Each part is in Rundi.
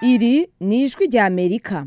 iri ni ijwi rya amerika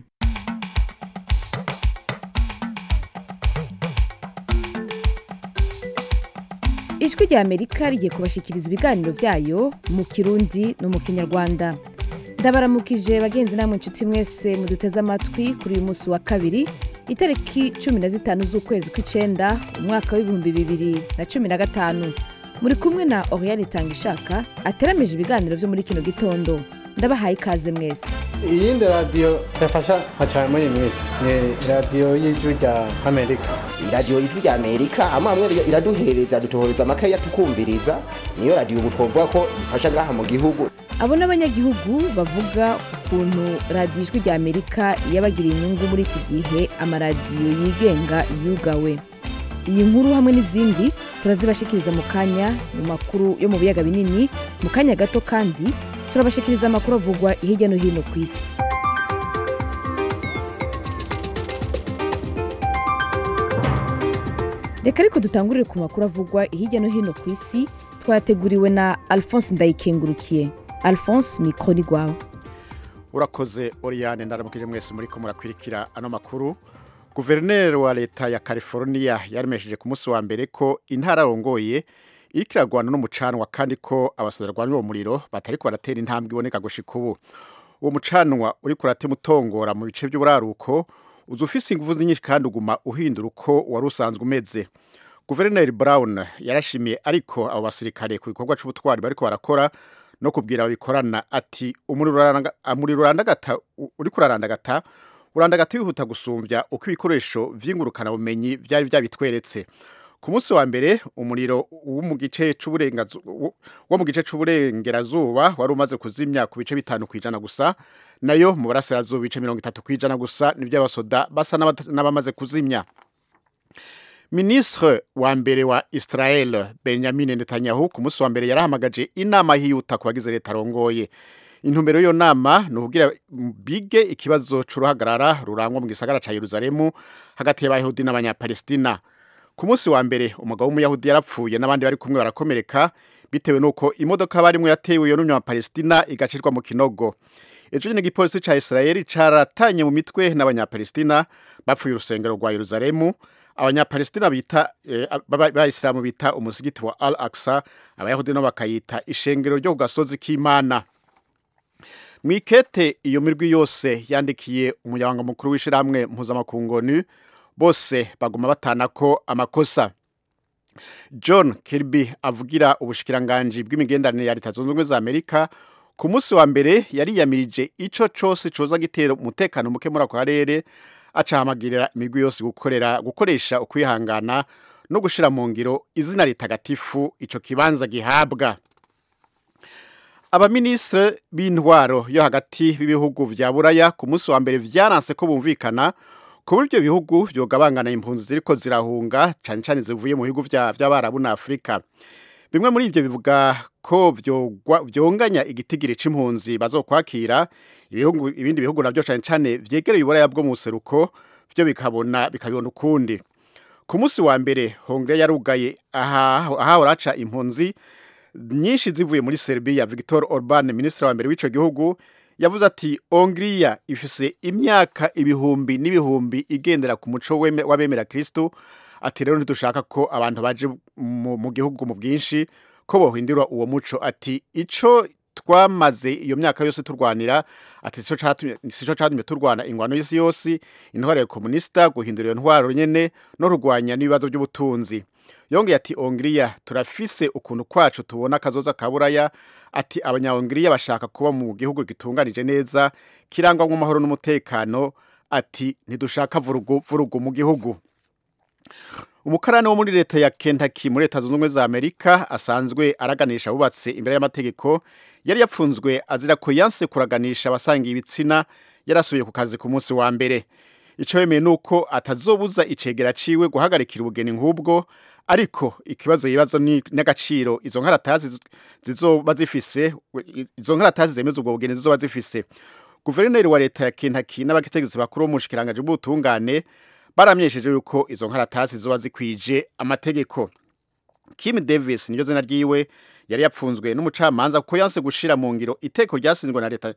ijwi rya amerika rigiye kubashikiriza ibiganiro byayo mu kirundi no mu kinyarwanda ndabaramukije bagenzi namwe inshuti mwese muduteze amatwi kuri uyu munsi wa kabiri itariki cumi na zitanu z'ukwezi kw'icenda umwaka w'ibihumbi bibiri na cumi na gatanu muri kumwe na oriane itangishaka ateramije ibiganiro byo muri kino gitondo ndabahaye ikaze mwese iyindi radiyo yafasha nka cyane muri iyi minsi ni radiyo y'ijwi rya amerika iradiyo ijwi rya amerika amwe amwe iraduhereza dutohereza amakaye tukumviriza niyo radiyo ubu twavuga ko ifasha ngaha mu gihugu abo ni abanyagihugu bavuga ukuntu radiyo ijwi rya amerika yabagiriye inyungu muri iki gihe amaradiyo yigenga yugawe iyi nkuru hamwe n'izindi turazibashikiriza mu kanya mu makuru yo mu biyaga binini mu kanya gato kandi turabashikiriza amakuru avugwa hirya no hino ku isi reka ariko dutangurire ku makuru avugwa hirya no hino ku isi twateguriwe na alphonse ndayikengurukiye alphonse mikoro ni rwawe urakoze oriyane ndaramukije mwese muri ko murakwirikira ano makuru guverineri wa leta ya california yaremesheje ku munsi wa mbere ko intara arongoye iriko iragwana n'umucanwa kandi ko abasoda barwanira uwo muriro batariko baratera intambwe iboneka gushika ubu uwo mucanwa uriko uratema utongora mu bice by'uburaruko uza ufise inguvu nyinshi kandi uguma uhindura uko wari usanzwe umeze guverineri brown yarashimiye ariko abo basirikare ku gikorwa c'ubutwari bariko barakora no kubwira ababikorana ati umuriro urandagata uriko urarandagata urandagata wihuta gusumbya uko ibikoresho vy'ingurukana bumenyi vyari vyabitweretse ku munsi wa mbere umuriro wo mu gice wo mu gice c'uburengerazuba wari umaze kuzimya ku bice bitanu kwijana gusa nayo mu burasirazuba ibice mirongo itatu kwijana gusa nivyo abasoda basa n'abamaze kuzimya Ministre wa mbere wa Israel Benjamin Netanyahu ku munsi wa mbere yarahamagaje inama hiyuta ku bagize leta arongoye intumbero y'iyo nama ni ukugira bige ikibazo c'uruhagarara rurangwa mu gisagara ca Yerusalemu hagati y'abayahudi n'abanyapalestina ku munsi wa mbere umugabo w'umuyahudi yarapfuye n'abandi bari kumwe barakomereka bitewe n'uko imodoka barimwo yatewe iyo n'umunyapalestina igacirwa mu kinogo ejo nyine igipolisi ca Israel caratanye mu mitwe n'abanyapalestina bapfuye urusengero rwa Yerusalemu abanyapalestina bita bayisilamu bita umusigiti wa al aksa abayahudi no bakayita ishengero ryo ku gasozi k'imana mwikete iyo mirwi yose yandikiye umunyabanga mukuru w'ishirahamwe mpuzamakungu bose baguma batana ko amakosa john kirby avugira ubushikiranganji bw'imigenderanire ya leta zunze ubumwe za amerika ku munsi wa mbere yariyamirije ico cose coza gitera umutekano muke muri ako karere acahamagirira imigwi yose gukorera gukoresha ukwihangana no gushira mu ngiro izina ritagatifu ico kibanza gihabwa abaministre b'intwaro yo hagati b'ibihugu vya buraya ku munsi wa mbere vyaranse ko bumvikana ku buryo ibihugu vyogabangana impunzi ziriko zirahunga cane cane zivuye mu bihugu vy'abarabu na afurika bimwe muri ivyo bivuga ko vyonganya igitigiri c'impunzi bazokwakira ibihugu ibindi bihugu navyo cane cane vyegereye uburaya bwo mu buseruko vyo bikabona bikabibona ukundi ku munsi wa mbere hongre yarugaye ahahora haca impunzi nyinshi zivuye muri Serbia Victor Orban ministre wa mbere w'ico gihugu yavuze ati Hongria ifise imyaka ibihumbi n'ibihumbi igendera ku muco w'abemera Kristo ati rero ntidushaka ko abantu baje mu gihugu mu bwinshi ko bohindura uwo muco ati ico twamaze iyo myaka yose turwanira ati sico catumye turwana ingwano y'isi yose intwaro ya komunista guhindura iyo ntwaro nyene no kurwanya n'ibibazo by'ubutunzi yongeye ati Hongria turafise ukuntu kwacu tubona akazoza ka buraya ati abanyahongiriya bashaka kuba mu gihugu gitunganije neza kirangwa mu mahoro n'umutekano ati ntidushaka vurugu vurugu mu gihugu umukarani wo muri leta ya Kentucky muri leta zunze ubumwe za Amerika asanzwe araganisha abubatse imbere y'amategeko yari yapfunzwe azira ko yanse kuraganisha abasangiye ibitsina yarasubiye ku kazi ku munsi wa mbere ico yemeye nuko atazobuza icegera ciwe guhagarikira ubugeni nk'ubwo ariko ikibazo yibazo ni n'agaciro izo nkaratazi zizoba zifise izo nkaratazi zemeza ubwo bugeni zizoba zifise guverineri wa leta ya Kentucky n'abategetsi bakuru bo mu bushikiranganje bw'ubutungane baramyesheje yuko izo nkaratasi ziba zikwije amategeko Kim Davis niryo zina ryiwe yari yapfunzwe n'umucamanza kuko yanse gushira mu ngiro iteko ryasinzwe na leta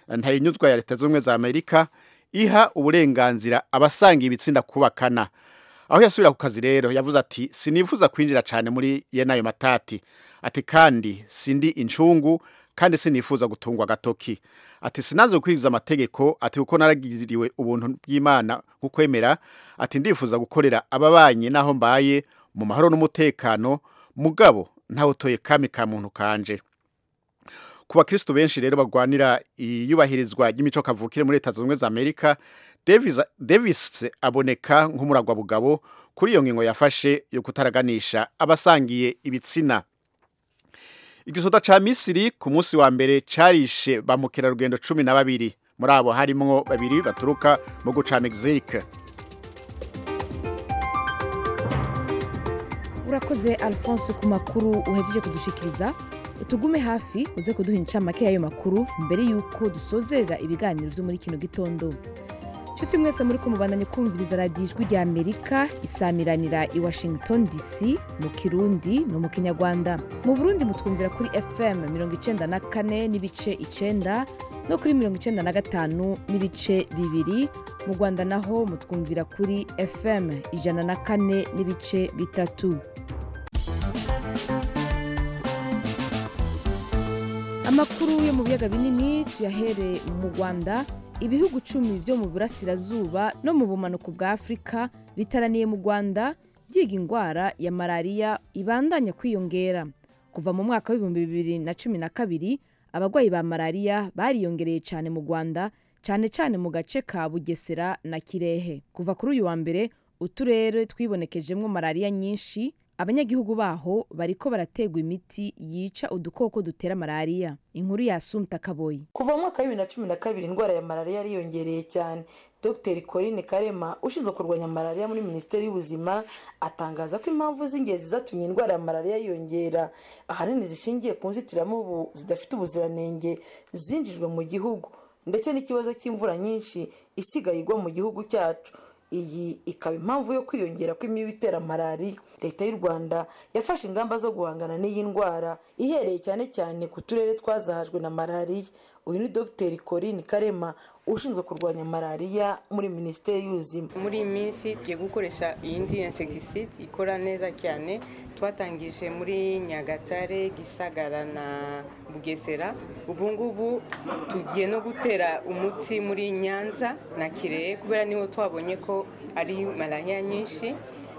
ntayinyuzwa ya leta z'ubumwe za amerika iha uburenganzira abasanga ibitsinda kubakana aho yasubira ku kazi rero yavuze ati sinifuza kwinjira cyane muri yene ayo matati ati kandi sindi incungu kandi sinifuza gutungwa agatoki ati sinaze gukurikiza amategeko ati kuko naragiriwe ubuntu bw'imana kukwemera ati ndifuza gukorera ababanye n'aho mbaye mu mahoro n'umutekano mugabo ntawutoye kami ka muntu kanje ku bakristo benshi rero bagwanira iyubahirizwa ry'imico kavukire muri leta zunze ubumwe za amerika Davis, davis aboneka nk'umuragwa bugabo kuri iyo ngingo yafashe yo kutaraganisha abasangiye ibitsina igisoda ca misiri ku munsi wa mbere carishe ba mukerarugendo cumi na babiri muri abo harimwo babiri baturuka mu guca mexique urakoze alphonse ku makuru uhejeje kudushikiriza tugume hafi uze kuduha incamake y'ayo makuru mbere y'uko dusozerera ibiganiro byo muri kino gitondo nshuti mwese muri ko mubandanye kumviriza radiyo ijwi rya amerika isamiranira i washington dc mu kirundi no mu kinyarwanda mu burundi mutwumvira kuri fm mirongo icenda na kane n'ibice icenda no kuri mirongo icenda na gatanu n'ibice bibiri mu rwanda naho mutwumvira kuri fm ijana na kane n'ibice bitatu amakuru yo mu biyaga binini tuyahere mu rwanda ibihugu cumi byo mu burasirazuba no mu bumanuko bwa afurika bitaraniye mu rwanda byiga indwara ya malariya ibandanya kwiyongera kuva mu mwaka w'ibihumbi bibiri na cumi na kabiri abarwayi ba malariya bariyongereye cyane mu rwanda cyane cyane mu gace ka bugesera na kirehe kuva kuri uyu wa mbere uturere twibonekejemo malariya nyinshi abanyagihugu baho bariko barategwa imiti yica udukoko dutera malariya inkuru ya sumta kaboyi kuva mu mwaka wa bibiri na cumi na kabiri indwara ya malariya yariyongereye cyane dr corinne karema ushinzwe kurwanya malariya muri minisiteri y'ubuzima atangaza ko impamvu z'ingenzi zatumye indwara ya malariya yiyongera ahanini zishingiye ku nzitiramubu zidafite ubuziranenge zinjijwe mu gihugu ndetse n'ikibazo cy'imvura nyinshi isigaye igwa mu gihugu cyacu iyi ikaba impamvu yo kwiyongera kw'imibu itera malariya leta y'u rwanda yafashe ingamba zo guhangana n'iyi ndwara ihereye cyane cyane ku turere twazahajwe na malariya uyu ni dr corinne karema ushinzwe kurwanya malariya muri minisiteri y'ubuzima muri iyi minsi tugiye gukoresha iyindi insegiside ikora neza cyane twatangije muri nyagatare gisagara na bugesera ubu ngubu tugiye no gutera umuti muri nyanza na kirehe kubera niho twabonye ko ari malariya nyinshi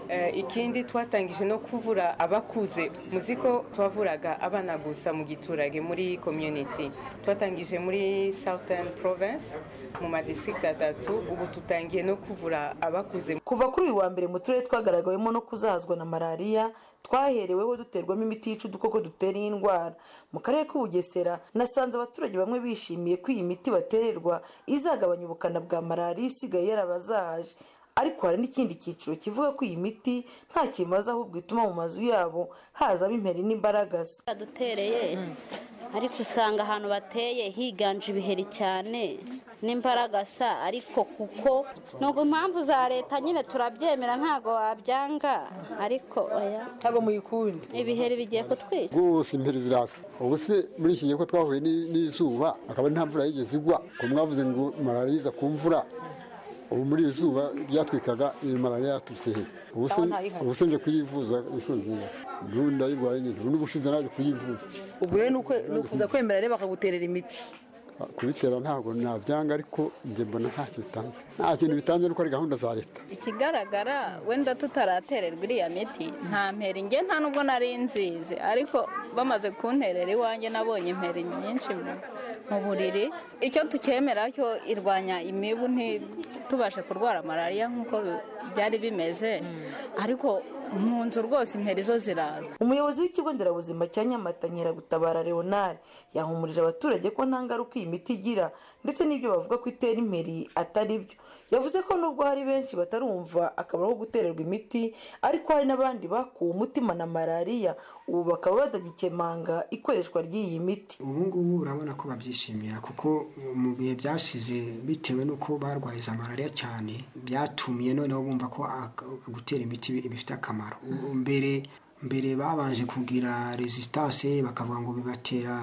ikindi twatangije no kuvura abakuze muzi ko twavuraga abana gusa mu giturage muri community twatangije muri southern province mu madistrict atatu ubu tutangiye no kuvura abakuze kuva kuri uyu wa mbere mu turere twagaragawemo no kuzahazwa na malariya twahereweho duterwamo imiti yica udukoko dutera iyi ndwara mu karere k'ubugesera nasanze abaturage bamwe bishimiye ko iyi miti batererwa izagabanya ubukana bwa malariya isigaye yarabazahaje ariko hari n'ikindi cyiciro kivuga ko iyi miti nta kimaze ahubwo ituma mu mazu yabo hazamo imperi n'imbaragasa badutereye ariko usanga ahantu bateye higanje ibiheri cyane n'imbaragasa ariko kuko nubwo impamvu za leta nyine turabyemera ntabwo wabyanga ariko oya ntabwo muyikundi ibiheri bigiye kutwica rwose imperi ziraza ubu se muri iki gihe ko twahuye n'izuba akaba nta mvura yigeze igwa ko mwavuze ngo malariya iza ku mvura ubu muri iri zuba ryatwikaga iyi malariya yaturutse he ubu se nje kuyivuza inshuro nziza ubu ndayirwaye nyine ubu n'ubushize naje kuyivuza ubwo rero ni ukuza kwemera rero bakaguterera imiti kubitera ntabwo nabyanga ariko njye mbona ntacyo bitanze nta kintu bitanze nuko ari gahunda za leta ikigaragara wenda tutaratererwa iriya miti nta mperi njye nta nubwo nari nzizi ariko bamaze kunterera iwanjye nabonye imperi nyinshi mu buriri icyo tukemera cyo irwanya imibu ntitubashe kurwara malariya nk'uko byari bimeze ariko mu nzu rwose imperi zo ziraza umuyobozi w'ikigo nderabuzima cya nyamata nyiragutabara leonard yahumurije abaturage ko nta ngaruka iyi miti igira ndetse n'ibyo bavuga ko itera imperi atari byo yavuze ko nubwo hari benshi batarumva akamaro ko gutererwa imiti ariko hari n'abandi bakuwe umutima na malariya ubu bakaba batagikemanga ikoreshwa ry'iyi miti ubu ngubu urabona ko babyishimira kuko mu bihe byashize bitewe n'uko barwaye za malariya cyane byatumye noneho bumva ko gutera imiti bifite akamaro mbere mbere babanje kugira resistance bakavuga ngo bibatera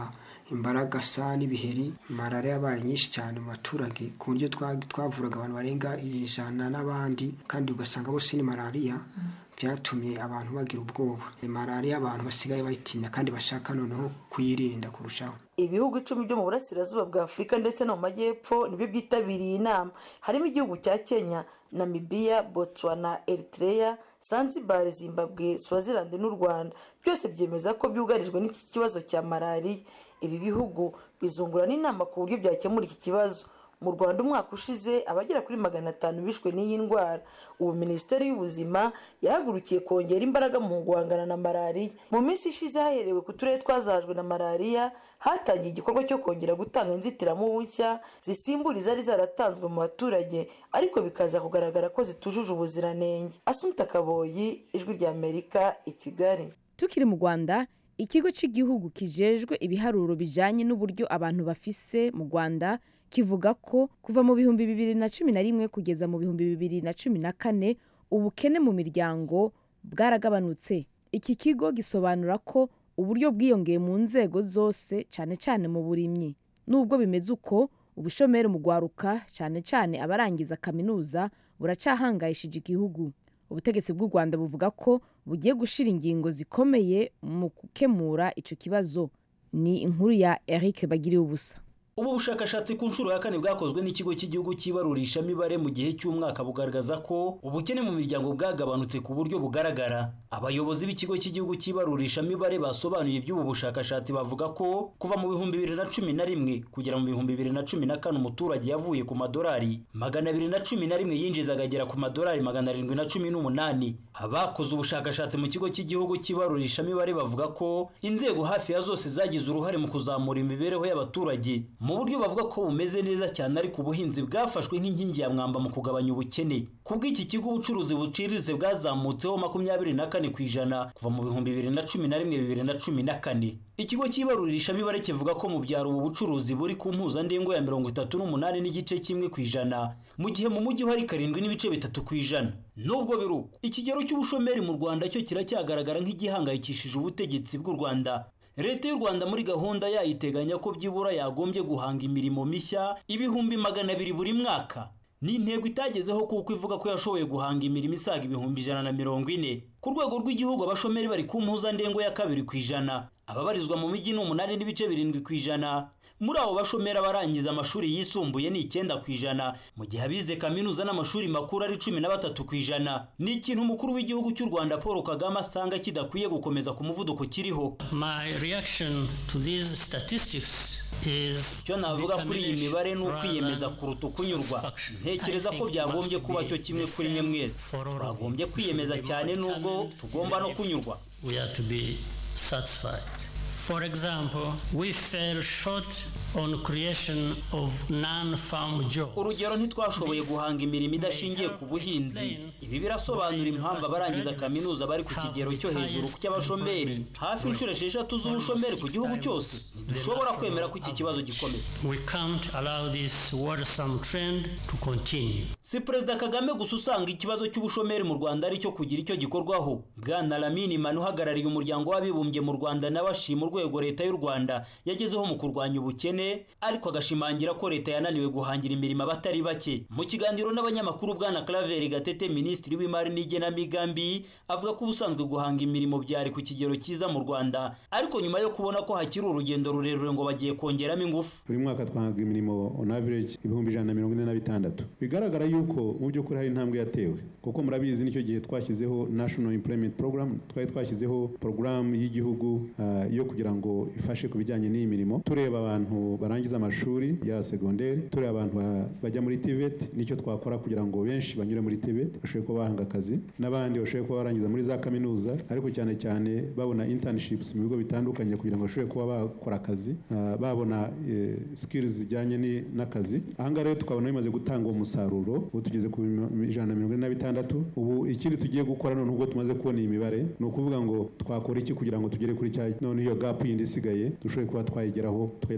imbaragasa n'ibiheri malariya yabaye nyinshi cyane mu baturage ku buryo twa- twavuraga abantu barenga ijana n'abandi kandi ugasanga bose ni malariya byatumye abantu bagira ubwoba malariya abantu basigaye bayitinya kandi bashaka noneho kuyirinda kurushaho ibihugu icumi byo mu burasirazuba bwa afurika ndetse no mu majyepfo nibyo byitabiriye inama harimo igihugu cya kenya namibiya botswana eritrea zanzibar zimbabwe swaziland n'u rwanda byose byemeza ko byugarijwe n'iki kibazo cya malariya ibi bihugu bizungura n'inama ku buryo byakemura iki kibazo mu rwanda umwaka ushize abagera kuri magana atanu bishwe n'iyi ndwara ubu minisiteri y'ubuzima yahagurukiye kongera imbaraga mu guhangana na malariya mu minsi ishize haherewe ku turere twazahajwe na malariya hatangiye igikorwa cyo kongera gutanga inzitiramubu nshya zisimbura izari zaratanzwe mu baturage ariko bikaza kugaragara ko zitujuje ubuziranenge asumta kaboyi ijwi rya amerika i kigali tukiri mu rwanda ikigo cy'igihugu kijejwe ibiharuro bijyanye n'uburyo abantu bafise mu rwanda kivuga ko kuva mu bihumbi bibiri na cumi na rimwe kugeza mu bihumbi bibiri na cumi na kane ubukene mu miryango bwaragabanutse iki kigo gisobanura ko uburyo bwiyongeye mu nzego zose cyane cyane mu burimyi nubwo bimeze uko ubushomeri mu rwaruka cyane cyane abarangiza kaminuza buracyahangayishije igihugu ubutegetsi bw'u rwanda buvuga ko bugiye gushyira ingingo zikomeye mu gukemura icyo kibazo ni inkuru ya eric bagiriye ubusa ubu bushakashatsi ku nshuro ya kane bwakozwe n'ikigo cy'igihugu cy'ibarurishamibare mu gihe cy'umwaka bugaragaza ko ubukene mu miryango bwagabanutse ku buryo bugaragara abayobozi b'ikigo cy'igihugu cy'ibarurishamibare basobanuye iby'ubu bushakashatsi bavuga ko kuva mu bihumbi bibiri na cumi na rimwe kugera mu bihumbi bibiri na cumi na kane umuturage yavuye ku madolari magana abiri na cumi na rimwe yinjiza agagera ku madolari magana arindwi na cumi n'umunani abakoze ubushakashatsi mu kigo cy'igihugu cy'ibarurishamibare bavuga ko inzego hafi ya zose zagize uruhare mu kuzamura imibereho y'abaturage mu buryo bavuga ko bumeze neza cyane ariko ubuhinzi bwafashwe nk'inkingi ya mwamba mu kugabanya ubukene ku bw'iki kigo ubucuruzi buciriritse bwazamutseho makumyabiri na kane ku ijana kuva mu bihumbi bibiri na cumi na rimwe bibiri na cumi na kane ikigo cy'ibarurishamibare kivuga ko mu byaro ubu bucuruzi buri ku mpuzandengo ya mirongo itatu n'umunani n'igice kimwe ku ijana mu gihe mu mujyi hari karindwi n'ibice bitatu ku ijana nubwo biri uko ikigero cy'ubushomeri mu rwanda cyo kiracyagaragara nk'igihangayikishije ubutegetsi bw'u rwanda leta y'u rwanda muri gahunda yayo iteganya ko byibura yagombye guhanga imirimo mishya ibihumbi magana abiri buri mwaka ni intego itagezeho kuko ivuga ko yashoboye guhanga imirimo isaga ibihumbi ijana na mirongo ine ku rwego rw'igihugu abashomeri bari ku mpuzandengo ya kabiri ku ijana ababarizwa mu mijyi ni umunani n'ibice birindwi ku ijana muri abo bashomeri abarangiza amashuri yisumbuye ni icyenda ku ijana mu gihe abize kaminuza n'amashuri makuru ari cumi na batatu ku ijana ni ikintu umukuru w'igihugu cy'u rwanda paul kagame asanga kidakwiye gukomeza ku muvuduko kiriho My reaction to these statistics is icyo navuga kuri iyi mibare ni ukwiyemeza kuruta ukunyurwa ntekereza ko byagombye kuba cyo kimwe kuri mwe mwese twagombye kwiyemeza cyane nubwo tugomba no kunyurwa we are to be satisfied. For example, we fell short on creation of non-farm jobs. urugero ntitwashoboye guhanga imirimo idashingiye ku buhinzi ibi birasobanura impamvu abarangiza kaminuza bari ku kigero cyo hejuru cy'abashomeri hafi inshuro esheshatu z'ubushomeri ku gihugu cyose ntidushobora kwemera ko iki kibazo gikomeza We can't allow this worrisome trend to continue. si perezida kagame gusa usanga ikibazo cy'ubushomeri mu rwanda ari cyo kugira icyo gikorwaho bwana lamini manu uhagarariye umuryango w'abibumbye mu rwanda nawe ashima urwego leta y'u rwanda yagezeho mu kurwanya ubukene ariko agashimangira ko leta yananiwe guhangira imirimo abatari bake mu kiganiro n'abanyamakuru bwana claver gatete minisitiri w'imari n'igenamigambi avuga ko ubusanzwe guhanga imirimo byari ku kigero cyiza mu rwanda ariko nyuma yo kubona ko hakiri urugendo rurerure ngo bagiye kongeramo ingufu buri mwaka twahaga imirimo on average ibihumbi ijana na mirongo ine na bitandatu bigaragara yuko mu by'ukuri hari intambwe yatewe kuko murabizi nicyo gihe twashyizeho national employment program twari twashyizeho porogaramu y'igihugu ah, yo kugira ngo ifashe ku bijyanye n'iyi mirimo tureba abantu barangiza amashuri ya segonderi tureba abantu ba- bajya muri tivet nicyo twakora kugira ngo benshi banyure muri tivet bashobore kuba bahanga akazi n'abandi bashobore kuba barangiza muri za kaminuza ariko cyane cyane babona internships mu bigo bitandukanye kugira ngo bashobore kuba bakora akazi ah, babona eh, skills zijyanye ni- n'akazi ahangaha rero tukabona bimaze gutanga uwo musaruro ubu tugeze ku bima- ijana na mirongo ine na bitandatu ubu ikindi tugiye gukora none ubwo tumaze kubona iyi mibare ni ukuvuga ngo twakora iki kugira ngo tugere kuri cya none iyo gap yindi isigaye dushobore kuba twayigeraho tukagera ku bihumbi magana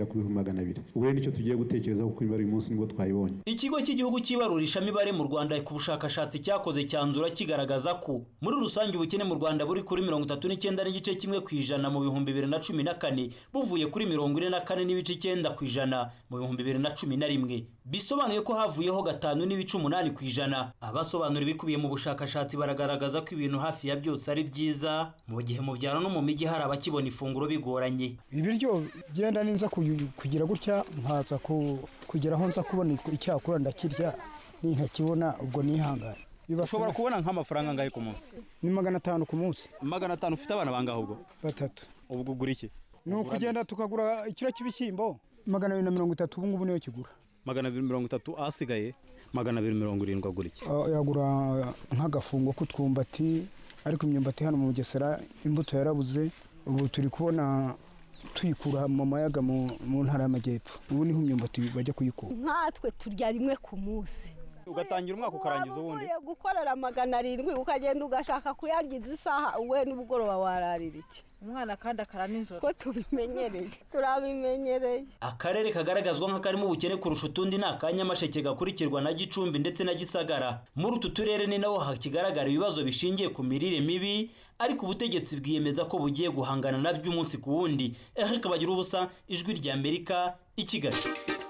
magana abiri ubu rero nicyo tugiye gutekerezaho kuko imibare uyu munsi nibwo twayibonye ikigo cy'igihugu cy'ibarurishamibare mu rwanda ku bushakashatsi cyakoze cyanzura kigaragaza ko muri rusange ubukene mu rwanda buri kuri mirongo itatu n'icyenda n'igice kimwe ku ijana mu bihumbi bibiri na cumi na kane buvuye kuri mirongo ine na kane n'ibice icyenda ku ijana mu bihumbi bibiri na cumi na rimwe bisobanuye ko havuyeho gatanu n'ibice umunani ku ijana abasobanura ibikubiye mu bushakashatsi baragaragaza ko ibintu hafi ya byose ari byiza mu gihe mu byaro no mu mijyi hari abakibona ifunguro bigoranye ibiryo genda ninza kuyu- kugira gutya nkaza ku- kugera aho nza kubona icyakura ndakirya nintakibona ubwo nihangane ushobora kubona nk'amafaranga angahe ku munsi ni magana atanu ku munsi magana atanu ufite abana bangahe ubwo batatu ubwo ugura iki ni ukugenda tukagura ikiro cy'ibishyimbo magana abiri na mirongo itatu ubu ngubu niyo kigura magana abiri mirongo itatu ahasigaye magana abiri mirongo irindwi agura iki Ah, yagura nk'agafungo k'utwumbati ariko imyumbati hano mu bugesera imbuto yarabuze ubu turi kubona tuyikura mu mayaga mu mu ntara y'amajyepfo ubu niho imyumbati bajya kuyikura nkatwe turya rimwe ku munsi ugatangira umwaka ukarangiza ubundi uvuye gukorera magana arindwi ukagenda ugashaka kuyaryiza isaha we n'ubugoroba wararira iki umwana kandi akara nijoro ko tubimenyereye turabimenyereye akarere kagaragazwa nk'akarimo ubukene kurusha utundi ni aka nyamasheke gakurikirwa na gicumbi ndetse na gisagara muri utu turere ni naho hakigaragara ibibazo bishingiye ku mirire mibi ariko ubutegetsi bwiyemeza ko bugiye guhangana nabyo umunsi ku wundi eric bagira ubusa ijwi rya amerika i kigali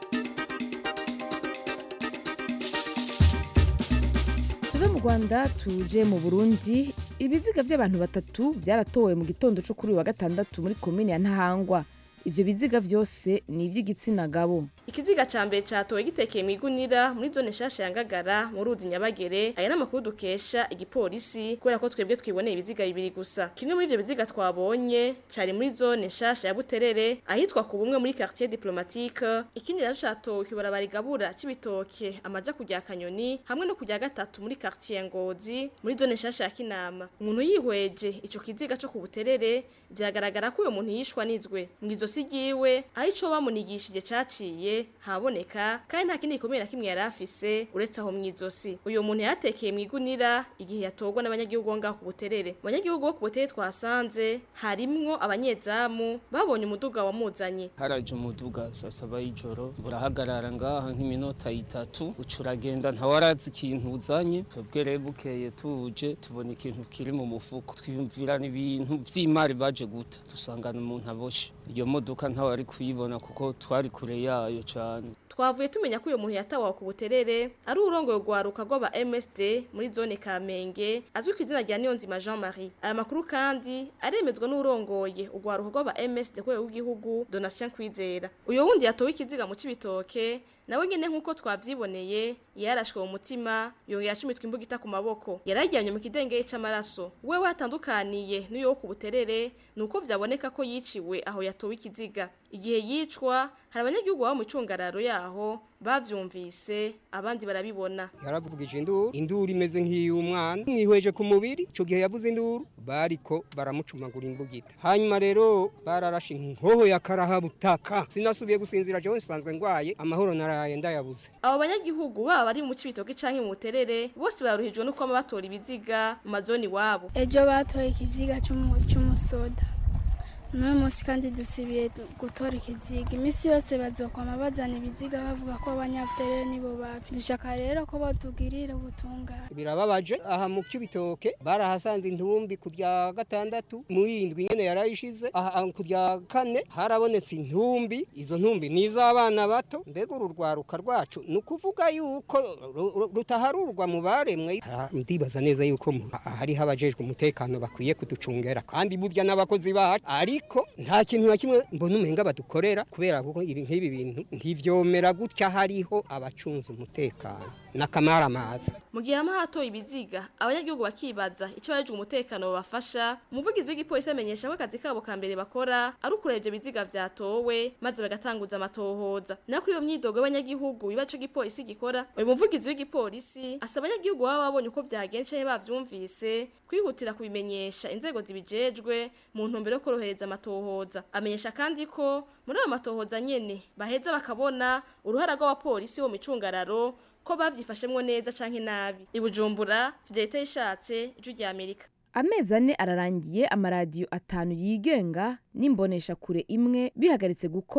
tuve mu rwanda tuje mu burundi ibiziga by'abantu batatu byaratowe mu gitondo cyo kuri uyu wa gatandatu muri komini ya ntahangwa ibyo biziga byose ni iby'igitsina gabo ikiziga ca mbere catowe gitekeye mu igunira muri zone nshasha ya ngagara mu ruzi nyabagere aya n'amakuru dukesha igipolisi kubera ko twebwe twiboneye ibiziga bibiri gusa kimwe muri ivyo biziga twabonye cari muri zone nshasha ya buterere ahitwa ku bumwe muri quartier diplomatique ikindi naco catowe kibarabara igabura c'ibitoke amaja kujya kanyoni hamwe no kujya gatatu muri quartier ngozi muri zone nshasha ya kinama umuntu yihweje ico kiziga co ku buterere vyagaragara ko uyo muntu yishwa nizwe mu izosi ryiwe aho ico bamunigishije caciye haboneka kandi nta kindi gikomeye na kimwe yari afise uretse aho mu izosi uyu muntu yatekeye mu igunira igihe yatorwa n'abanyagihugu bo ngaho ku buterere mu banyagihugu bo ku buterere twasanze harimwo abanyezamu babonye umuduga wamuzanye haraje umuduga saa saba y'ijoro burahagarara ngaha nk'iminota itatu uca uragenda ntawarazi ikintu uzanye twebwe rero bukeye tuje tubona ikintu kiri mu mufuko twiyumvirana ibintu vy'imari baje guta dusangana umuntu aboshe iyo modoka ntawari kuyibona kuko twari kure yayo cane twavuye tumenya ko uyu muntu yatawawe ku buterere ari urongoye urwaruka rw'aba MSD muri zone Kamenge azwi ku izina rya Niyonzima Jean Marie aya makuru kandi aremezwa n'urongoye urwaruka rw'aba MSD rwego rw'igihugu Donatien Kwizera uyu wundi yatowe ikiziga mu cibitoke nawe nyene nk'uko twavyiboneye yarashwe mu mutima yongera acumitwa imbugita ku maboko yarajyanye mu kidengeri c'amaraso wewe atandukaniye n'uyo wo ku buterere nuko vyaboneka ko yiciwe aho yatowe ikiziga igihe yicwa hari abanyagihugu baba mu cungararo yaho bavyumvise abandi barabibona yaravugije induru induru imeze nk'iy'umwana mwihweje ku mubiri icyo gihe yavuze induru bariko baramucumagura imbugita hanyuma rero bararashe inkoho ya karahabutaka sinasubiye gusinzira jewe nsanzwe ndwaye amahoro naraye ndayabuze abo banyagihugu baba bari mu cibitoke canke mu buterere bose baruhijwe no kuba batora ibiziga mu mazoni iwabo ejo batoye ikiziga cy'umu- cy'umusoda n'uyu munsi kandi dusibiye du- gutora ikiziga iminsi yose bazokwama bazana ibiziga bavuga ko abanyabuterere nibo babi dushaka rero ko batugirira ubutungane birababaje aha mu cy'ibitoke barahasanze intumbi ku bya gatandatu mu yindwi nyene yarayishize aha ku bya kane harabonetse intumbi izo ntumbi ni iz'abana bato mbega uru rwaruka rwacu ni ukuvuga yuko ru- ru- rutaharurwa mu baremwe Ha- ndibaza neza yuko mu- ha- hariho abajejwe umutekano bakwiye kuducungera kandi burya n'abakozi bacu ariko nta kintu na kimwe mbona umenga badukorera kubera kuko ibi nk'ibi bintu ntivyomera gutya hariho abacunze umutekano n'akamaramaza mu gihe hama hatoye ibiziga abanyagihugu bakibaza icyo abajejwe umutekano babafasha umuvugizi w'igipolisi amenyesha ko akazi kabo ka mbere bakora ari ukureba ivyo biziga vyatowe maze bagatanguza amatohoza nayo kuri iyo myidogo y'abanyagihugu biba ico gipolisi gikora uyu muvugizi w'igipolisi asaba abanyagihugu baba babonye uko vyagenze canke bavyumvise kwihutira kubimenyesha inzego zibijejwe mu ntumbero yo korohereza amatohoza amenyesha kandi ko muri ayo matohoza nyene baheza bakabona uruhara rw'abapolisi bo mu micungararo ko bavyifashemwo neza canke nabi ibujumbura fidelite yishatse ijwi rya amerika amezi ane ararangiye amaradiyo atanu yigenga n'imbonesha kure imwe bihagaritse gukora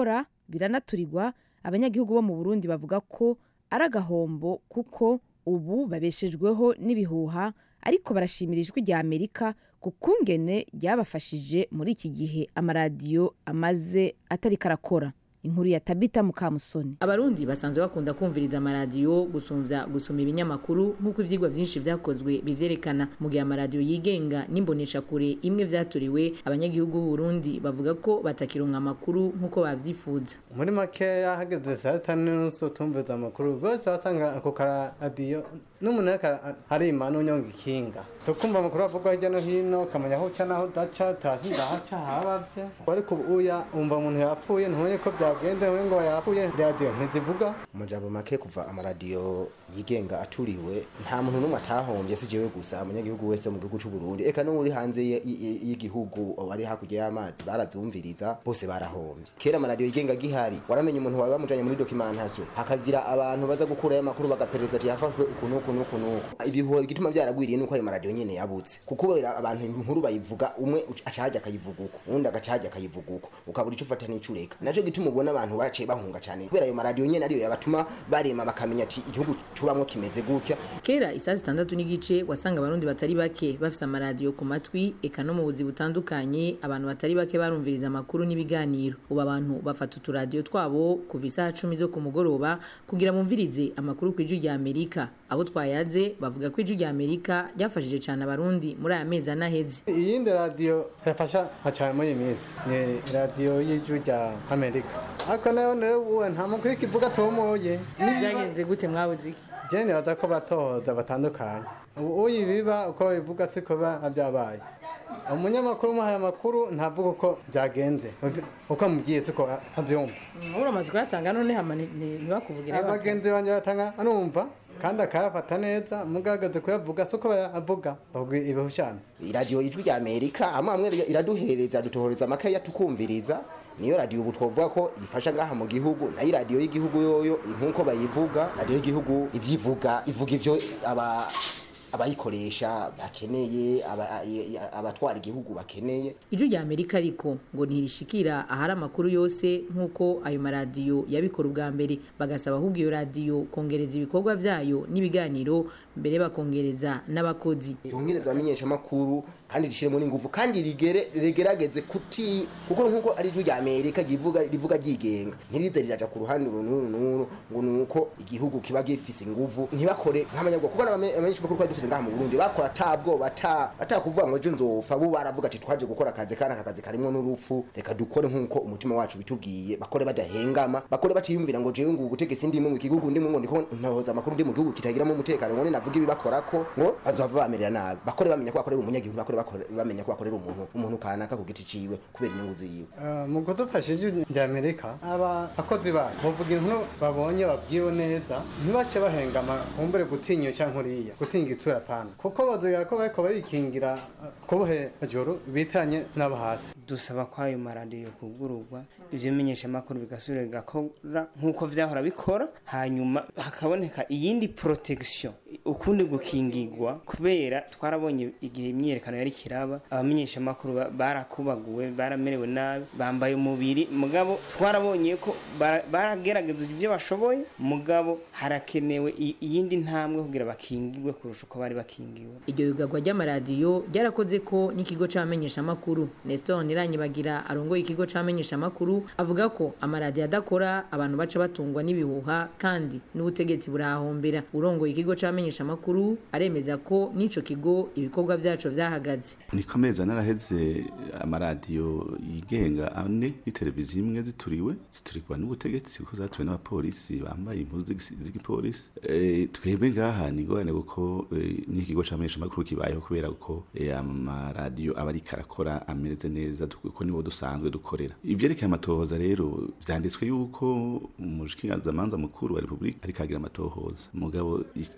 biranaturirwa abanyagihugu bo mu burundi bavuga ko ari agahombo kuko ubu babeshejweho n'ibihuha ariko barashimira ijwi rya amerika ku kungene ryabafashije muri iki gihe amaradiyo amaze atari karakora inkuru ya tabita mukamusoni abarundi basanzwe bakunda kumviriza amaradiyo gusumvya gusoma ibinyamakuru nk'uko ivyigwa vyinshi vyakozwe bivyerekana mu gihe amaradiyo yigenga n'imboneshakure imwe vyaturiwe abanyagihugu b'uburundi bavuga ko batakironka amakuru nk'uko bavyifuza muri makeya hageze saa tanu n'inusu tumviza amakuru bose wasanga ako karadiyo n'umuntu ariko arima n'unyonga ikinga tukumva amakuru avugwa hirya no hino ukamenya aho uca n'aho udaca tasi ndahaca habavye ariko uya umva umuntu yapfuye ntumenye ko byagende ntumenye ngo yapfuye radiyo ntizivuga amajambo make kuva amaradiyo yigenga aturiwe nta muntu n'umwe atahombye si jewe gusa umunyagihugu wese mu gihugu c'u Burundi eka no muri hanze y- y- y'igihugu bari hakurya y'amazi baravyumviriza bose barahombye kera amaradiyo yigenga gihari waramenye umuntu wawe bamujanye muri documentation hakagira abantu baza gukurayo amakuru bagaperereza ati yafashwe uku n'uku n'uku n'uku ibihuha igituma byaragwiriye nuko ayo maradiyo nyene yabutse kuko kubera abantu inkuru bayivuga umwe aca hajya akayivuga uko uwundi agaca hajya akayivuga uko ukabura ico ufata n'ico ureka naco gituma ubona abantu baciye bahunga cane kubera ayo maradiyo nyene ariyo yabatuma barema bakamenya ati igihugu tubamwo kimeze gutya kera isaa zitandatu n'igice wasanga abarundi batari bake bafise amaradiyo ku matwi eka no mu buzi butandukanye abantu batari bake barumviriza amakuru n'ibiganiro ubu abantu bafata uturadiyo twabo kuva isaha cumi zo ku mugoroba kugira bumvirize amakuru ku ijwi rya amerika abo twayaze bavuga ko ijwi rya amerika ryafashije cyane abarundi muri aya mezi anaheze iyindi radiyo yafasha nka cyane muri iyi minsi ni radiyo y'ijwi rya amerika ariko nayo nayo uwe nta mukuru ikivuga tomoye byagenze gute mwabuze iki jene baza ko batohoza batandukanye ubu uyi biba uko bivuga siko biba byabaye umunyamakuru umuhaye amakuru ntavuga uko byagenze uko amubwiye siko abyumva uramaze kuyatanga none hama ntibakuvugire abagenzi banjye batanga anumva kandi akayafata neza mugagaze kuyavuga siko bayavuga bavuga ibihushana iradiyo ijwi rya amerika amwe amwe iraduhereza dutohoreza amakaye tukumviriza niyo radiyo ubu twavuga ko ifasha ngaha mu gihugu nayo iradiyo y'igihugu yoyo nk'uko bayivuga radiyo y'igihugu ivyivuga ivuga ivyo aba abayikoresha bakeneye aba- abatwara igihugu bakeneye ijwi rya amerika ariko ngo ntirishikira ahari amakuru yose nk'uko ayo maradiyo yabikora ubwa mbere bagasaba ahubwo iyo radiyo kongereza ibikorwa vyayo n'ibiganiro mbere bakongereza n'abakozi yongereza abamenyeshamakuru kandi rishiremo n'ingufu kandi rigere rigerageze kuti kuko nk'uko ari ijwi rya amerika rivuga rivuga ryigenga ntirize riraja ku ruhande uru n'uru n'uru ngo ni uko igihugu kiba gifise ingufu ntibakore nk'abanyabwoko kuko abamenyeshamakuru twari dufise ngaha mu burundi bakora atabwoba ata atakuvuga ngo ejo nzopfa bo baravuga ati twaje gukora akazi kandi aka kazi karimwo n'urupfu reka dukore nk'uko umutima wacu bitubwiye bakore badahengama bakore batiyumvira ngo jewe ngo ubutegetsi ndimo mu gihugu ndimo ngo ndiko ntohoza amakuru ndi mu gihugu kitagiramo umutekano ngo navuga ibibakorako ngo bazova bamerera nabi bakore bamenya ko bakorera umunyagihugu bakore bakore- bamenya ko bakorera umuntu umuntu kanaka ku giti ciwe kubera inyungu ziwe Eh, mu kudufasha ijwi rya amerika abakozi bayo bavuga inkuru babonye babwiwe neza ntibace bahengama kumbure gutinya cyangwa uriya gutinya itsura pana kuko baziga ko bariko barikingira eh, kubuhe joro bitanye n'abo hasi dusaba ko ayo maradiyo kugururwa ibyo bimenyeshamakuru bigasubira bigakora nk'uko vyahora bikora hanyuma hakaboneka iyindi protection ukundi gukingirwa kubera twarabonye igihe imyiyerekano yari kiraba abamenyeshamakuru ba- barakubaguwe baramerewe nabi bambaye umubiri mugabo twarabonye ko bara- baragerageza ibyo bashoboye mugabo harakenewe i- iyindi ntambwe kugira bakingirwe kurusha uko bari bakingiwe iryo yugagwa ry'amaradiyo ryarakoze ko n'ikigo c'abamenyeshamakuru nestor niranyibagira arongoye ikigo c'abamenyeshamakuru avuga ko amaradiyo adakora abantu baca batungwa n'ibihuha kandi n'ubutegetsi burahombera urongoye ikigo c'abamenyeshamakuru aremeza ko n'ico kigo ibikorwa vyaco vyahagaze niko amezi ane araheze amaradiyo yigenga ane n'iteleviziyo imwe zituriwe ziturikwa n'ubutegetsi kuko zatuwe n'abapolisi bambaye impuzu z'igisi- z'igipolisi Eh, twebwe ngaha ni ingorane kuko eh, n'ikigo c'amenyeshamakuru kibayeho kubera ko eh, amaradiyo aba ariko arakora ameze neza du- kuko nibo dusanzwe dukorera ivyerekeye amatohoza rero vyanditswe yuko umushikirangamanza mukuru wa repubulika ariko agira amatohoza mugabo icyo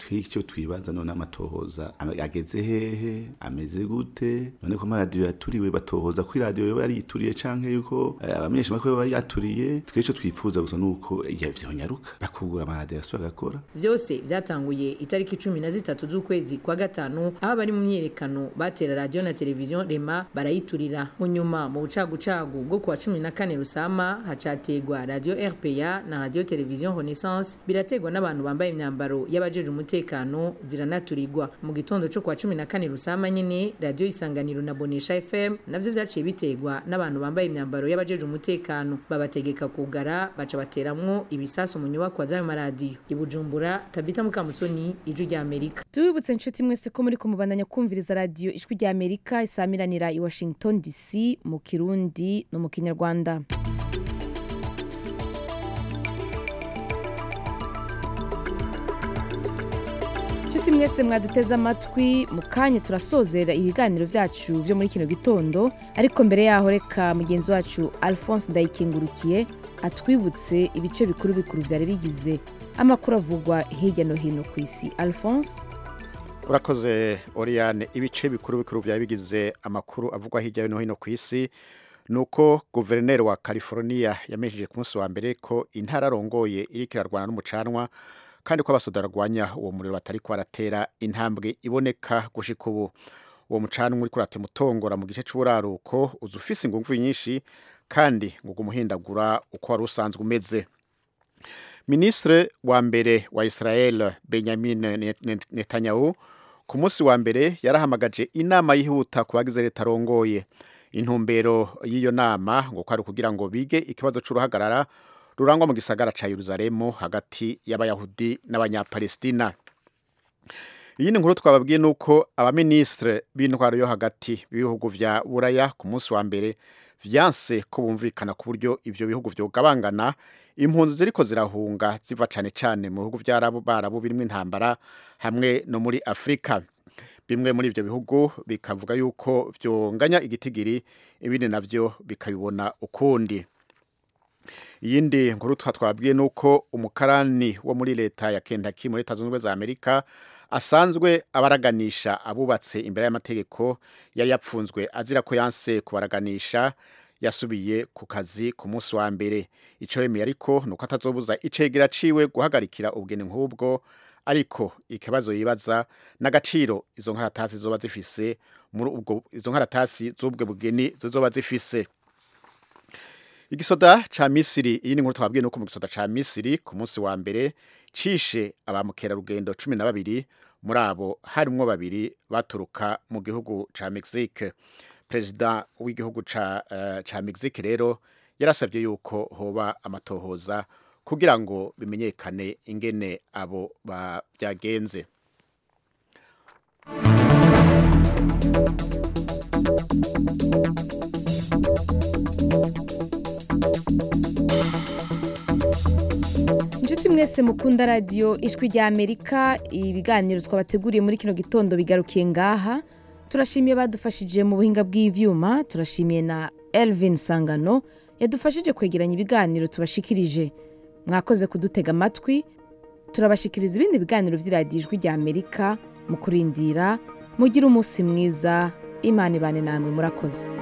twibaza none amatohoza ame- ageze hehe ameze gute none ko amaradiyo yaturiwe batohoza ko iradiyo yoba yarituriye canke yuko eh, abamenyeshamakuru baba yaturiye twe ico twifuza gusa nuko iyo vyonyaruka bakugura amaradiyo asubira agakora vyose vyatanguye itariki cumi na zitatu z'ukwezi kwa gatanu aho abari mu myiyerekano batera radiyo na televiziyo rema barayiturira mu nyuma mu bucagucagu bwo kuwa cumi na kane rusama hacategwa radiyo rpa na radiyo televiziyo renaissance birategwa n'abantu bambaye imyambaro y'abajeje umutekano ziranaturirwa mu gitondo co kuwa cumi na kane rusama nyene radiyo isanganiro na bonesha fm navyo vyaciye bitegwa n'abantu bambaye imyambaro y'abajeje umutekano babategeka kugara baca bateramwo ibisasu mu nyubakwa z'ayo maradiyo i bujumbura tabita mukamusoni ijwi rya amerika tubibutse inshuti mwese ko muri kumubandanya kumviriza radiyo ijwi rya amerika isamiranira i washington dc mu kirundi no mu kinyarwanda inshuti mwese mwaduteze amatwi mu kanya turasozera ibiganiro byacu byo muri kino gitondo ariko mbere yaho reka mugenzi wacu alphonse ndayikengurukiye atwibutse ibice bikuru bikuru byari bigize amakuru avugwa hirya no hino ku isi alphonse urakoze oriyane ibice bikuru bikuru byari bigize amakuru avugwa hirya no hino ku isi ni uko guverineri wa california yamenyesheje ku munsi wa mbere ko intara arongoye iriko irarwana n'umucanwa kandi ko abasoda barwanya uwo muriro batari baratera intambwe iboneka gushika ubu uwo mucanwa uri kurata umutongora mu gice c'uburaruko uza ufise inguvu nyinshi kandi ngo umuhindagura uko wari usanzwe umeze minisitiri wa mbere wa israel benjamin netanyahu ku munsi wa mbere yarahamagaje inama yihuta ku bagize leta arongoye intumbero y'iyo nama ngo kwari kugira ngo bige ikibazo c'uruhagarara rurangwa mu gisagara ca Yerusalemu hagati y'abayahudi n'abanyapalestina iyi ni nkuru twababwiye nuko abaminisitiri b'intwaro yo hagati b'ibihugu vya buraya ku munsi wa mbere vyanse ko bumvikana ku buryo ivyo bihugu vyogabangana impunzi ziriko zirahunga ziva cane cane mu bihugu vy'arabu barabu birimwo intambara hamwe no muri afurika bimwe muri ivyo bihugu bikavuga yuko vyonganya igitigiri ibindi navyo bikabibona ukundi iyindi nkuru twa twabwiye nuko umukarani wo muri leta ya Kentucky muri leta zunze ubumwe za Amerika asanzwe abaraganisha abubatse imbere y'amategeko yari yapfunzwe azira ko yanse kubaraganisha yasubiye ku kazi ku munsi wa mbere ico yemeye ariko nuko atazobuza icegera ciwe guhagarikira ubugeni nk'ubwo ariko ikibazo yibaza n'agaciro izo nkaratasi zoba zifise muri ubwo izo nkaratasi z'ubwo bugeni zizoba zifise igisoda ca misiri iyi ni nkuru twabwiye nuko mu gisoda ca misiri ku munsi wa mbere cishe abamukerarugendo cumi na babiri muri abo harimwo babiri baturuka mu gihugu ca mexique perezida w'igihugu ca, uh, ca mexique rero yarasabye yuko hoba amatohoza kugira ngo bimenyekane ingene abo byagenze inshuti mwese mukunda radiyo ijwi rya amerika ibiganiro twabateguriye muri kino gitondo bigarukiye ngaha turashimiye badufashije mu buhinga bw'ivyuma turashimiye na elvin sangano yadufashije kwegeranya ibiganiro tubashikirije mwakoze kudutega amatwi turabashikiriza ibindi biganiro by'iradiyo ijwi rya amerika mu kurindira mugire umunsi mwiza imana ibane namwe murakoze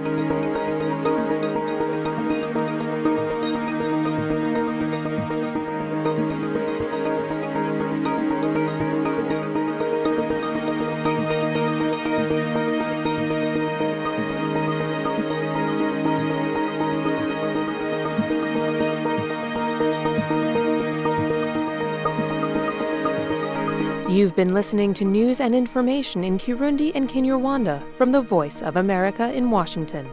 You've been listening to news and information in Kirundi and Kinyarwanda from the Voice of America in Washington.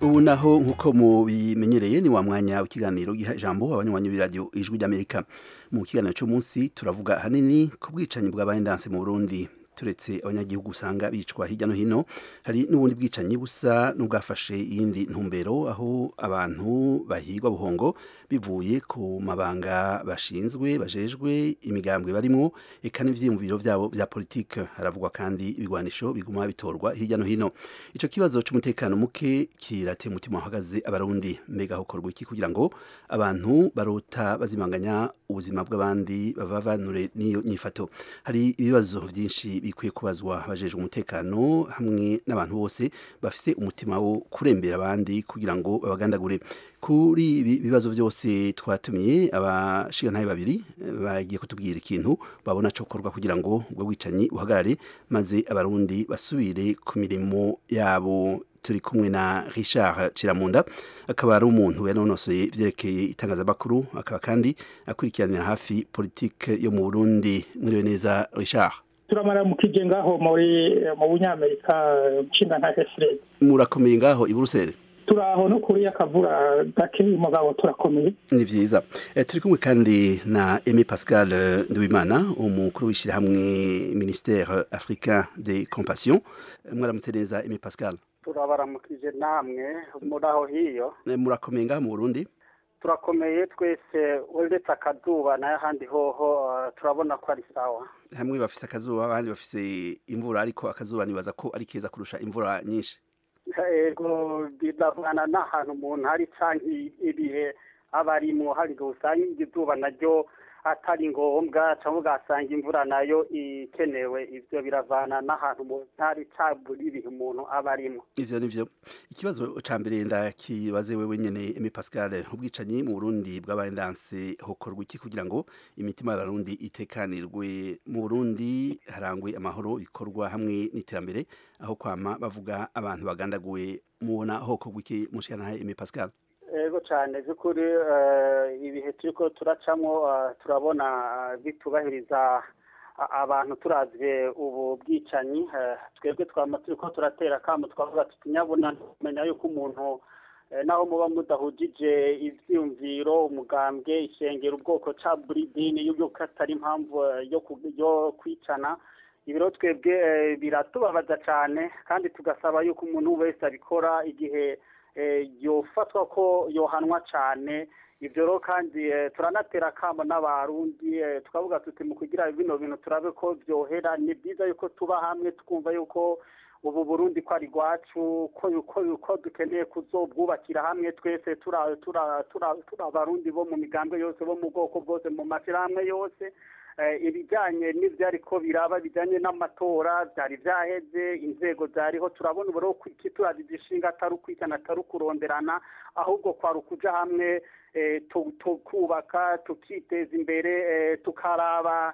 ubu naho nk'uko mubimenyereye ni wa mwanya w'ikiganiro giha ijambo abanywanyi b'iradiyo ijwi ry'amerika mu kiganiro cy'umunsi turavuga ahanini ku bwicanyi bw'abahendanse mu burundi turetse abanyagihugu usanga bicwa hirya no hino hari n'ubundi bwicanyi busa n'ubwafashe iyindi ntumbero aho abantu bahigwa buhongo bivuye ku mabanga bashinzwe bajejwe imigambwe barimo eka n'ivyiyumviro vyabo vya politike haravugwa kandi ibigwanisho biguma bitorwa hirya no hino ico kibazo c'umutekano muke kirateye umutima uhagaze abarundi mbega hokorwa iki kugira ngo abantu barota bazimanganya ubuzima bw'abandi babavanure n'iyo nyifato hari ibibazo vyinshi bikwiye kubazwa abajejwe umutekano hamwe n'abantu bose bafise umutima wo kurembera abandi kugira ngo babagandagure kuri ibi bibazo byose twatumiye abashigantahe babiri bagiye kutubwira ikintu babona cokorwa kugira ngo ubwo bwicanyi buhagarare maze abarundi basubire ku mirimo yabo turi kumwe na Richard Ciramunda akaba ari umuntu yanonosoye ivyerekeye itangazamakuru akaba kandi akurikiranira hafi politike yo mu Burundi mwiriwe neza Richard turamara mu kije ngaho muri mu bunyamerika nshinga nka Fred murakomeye ngaho i Buruseli turaho no kuri akavura gake mugabo turakomeye ni vyiza e, turi kumwe kandi na Aimé Pascal Nduwimana umukuru w'ishirahamwe ministère africain des compassion mwaramutse neza Aimé Pascal turabaramukije namwe muri aho hiyo e, murakomeye ngaho mu Burundi turakomeye twese uretse akazuba nayo ahandi hoho uh, turabona ko ari sawa hamwe bafise akazuba abandi bafise imvura ariko akazuba nibaza ko ari keza kurusha imvura nyinshi ego biravana n'ahantu umuntu ari canke ibihe aba arimwo hari ngo usanga izuba naryo atari ngombwa cyangwa ugasanga imvura nayo ikenewe ivyo biravana n'ahantu umuntu ari cabura ibihe umuntu aba arimwo ivyo nivyo ikibazo ca mbere ndakibaze wewe nyene Aimé Pascal ubwicanyi mu Burundi bw'abaye ndanse hokorwa iki kugira ngo imitima y'abarundi itekanirwe mu Burundi harangwe amahoro bikorwa hamwe n'iterambere aho kwama bavuga abantu bagandaguwe mubona hokorwa iki mushikana Aimé Pascal ego cyane by'ukuri ibihe turiko turacamo turabona bitubahiriza abantu turavye ubu bwicanyi twebwe twama turiko turatera kamo twavuga tuti nyabuna kumenya yuko umuntu naho muba mudahujije ivyiyumviro umugambwe ishengero ubwoko ca buri dini yuko atari impamvu yo kwicana ibiro twebwe biratubabaza cane kandi tugasaba yuko umuntu wese abikora igihe yofatwa ko yohanwa cyane ibyo rero kandi turanatera akamo n'abarundi tukavuga tuti mu kugira bino bintu turabe ko byohera ni byiza yuko tuba hamwe twumva yuko ubu burundi ko ari rwacu ko dukeneye kuzobwubakira hamwe twese turi abarundi bo mu migambwe yose bo mu bwoko bwose mu mashyirahamwe yose ibijyanye n'ibyo ariko biraba bijyanye n'amatora byari byaheze inzego zariho turabona ubu ko turazi igishinga atari ukwitana atari ukuronderana ahubwo kwari ukuja hamwe tukubaka tukiteza imbere tukaraba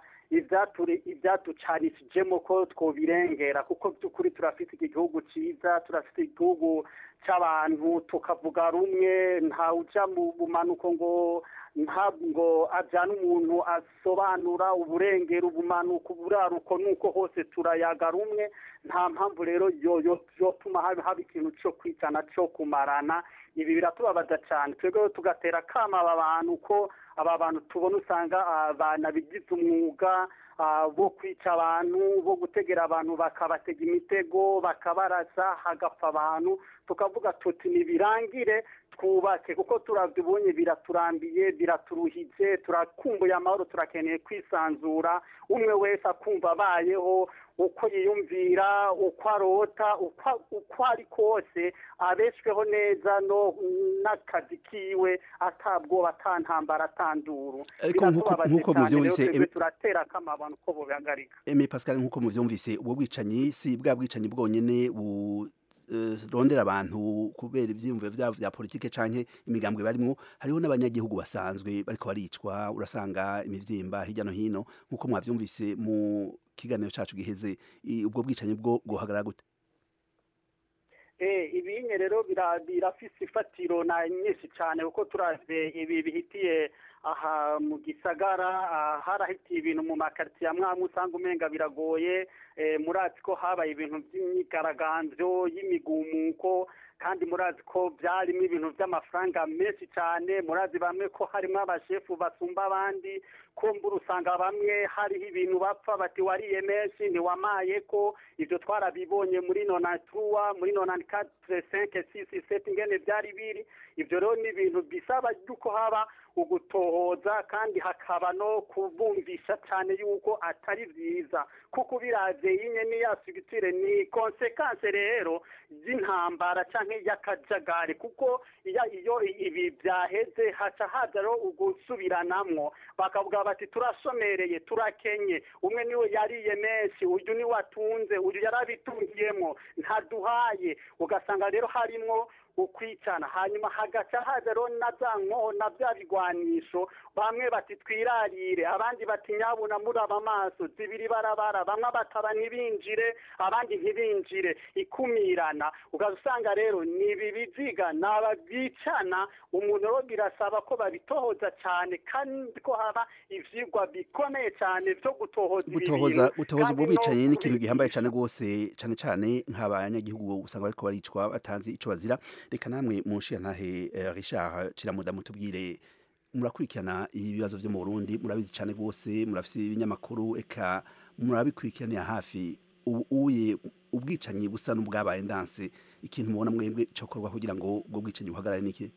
ibyatucanishijemo ko twobirengera kuko by'ukuri turafite iki gihugu cyiza turafite igihugu cy'abantu tukavuga rumwe ntawuja mu bumanuko ngo ntabwo ajyana umuntu asobanura uburengero ubumanuko uburaruko nuko hose turayaga rumwe nta mpamvu rero yotuma haba ikintu cyo kwicana cyo kumarana ibi biratubabaza cyane twebwe tugatera akama aba bantu ko aba bantu tubona usanga banabigize umwuga bo kwica abantu bo gutegera abantu bakabatega imitego bakabarasa hagapfa abantu tukavuga tuti ntibirangire twubake kuko turabyibonye biraturambiye biraturuhije turakumbuye amahoro turakeneye kwisanzura umwe wese akumva abayeho uko yiyumvira uko arota uko ari kose abeshweho neza no n'akazi kiwe atabwoba atantambara atanduru ariko nk'uko muvyumvise turatera kama abantu ko bobihagarika Aimé Pascal nk'uko muvyumvise ubwo bwicanyi si bwa bwicanyi bwonyene bu rondera abantu kubera ivyiyumviro vyabo vya politike canke imigambwe barimwo hariho n'abanyagihugu basanzwe bariko baricwa urasanga imivyimba hirya no hino nk'uko mwavyumvise mu kiganiro cacu giheze ubwo bwicanyi bwo guhagarara gute ibinye rero birafise ifatiro na nyinshi cyane kuko turavye ibi bihitiye aha mu gisagara ah, harahitiye ibintu mu makaritsiye amwe amwe usanga umenga biragoye eh, murazi ko habaye ibintu by'imyigaragambyo y'imigumuko kandi murazi ko byarimo ibintu by'amafaranga menshi cyane murazi bamwe ko harimo abashefu basumba abandi ko mbura usanga bamwe hariho ibintu bapfa bati wariye menshi ntiwamaye ko ibyo twarabibonye muri nonaturuwa muri nonani katire senke sisi seti ingene byari biri ibyo rero ni ibintu bisaba yuko haba ugutohoza kandi hakaba no kubumvisha cyane yuko atari byiza kuko ubiraze yinye n'iya sigitire ni konsekanse rero y'intambara cyangwa y'akajagari kuko iyo iyo ibi byaheze haca haza rero ugusubiranamwo bakavuga bati turashomereye turakenye umwe niwe yariye menshi uyu niwe atunze uyu yarabitungiyemo ntaduhaye ugasanga rero harimwo ukwicana hanyuma hagaca haza rero na za nkoho na bya bigwanisho bamwe bati twirarire abandi bati nyabuna muraba amaso zibiri barabara bamwe bataba ntibinjire abandi ntibinjire ikumirana ugaza usanga rero ni ibi biziga ni ababicana umuntu rero birasaba ko babitohoza cyane kandi ko haba ivyigwa bikomeye cyane byo gutohoza ibi gutohoza bintu. gutohoza Kandi ubwo no bicanyi ni ikintu kubi- gihambaye cyane rwose cyane cyane nk'abanyagihugu usanga bariko baricwa batanze ico bazira reka namwe munshiya ntahe eh, Richard Kiramuda mutubwire murakurikirana ibibazo byo mu Burundi murabizi cyane rwose murafise ibinyamakuru eka murabikurikiranira hafi ubu uye ubwicanyi busa n'ubwabaye ndanse ikintu mubona mwebwe cyokorwa kugira ngo ubwo bwicanyi buhagarare niki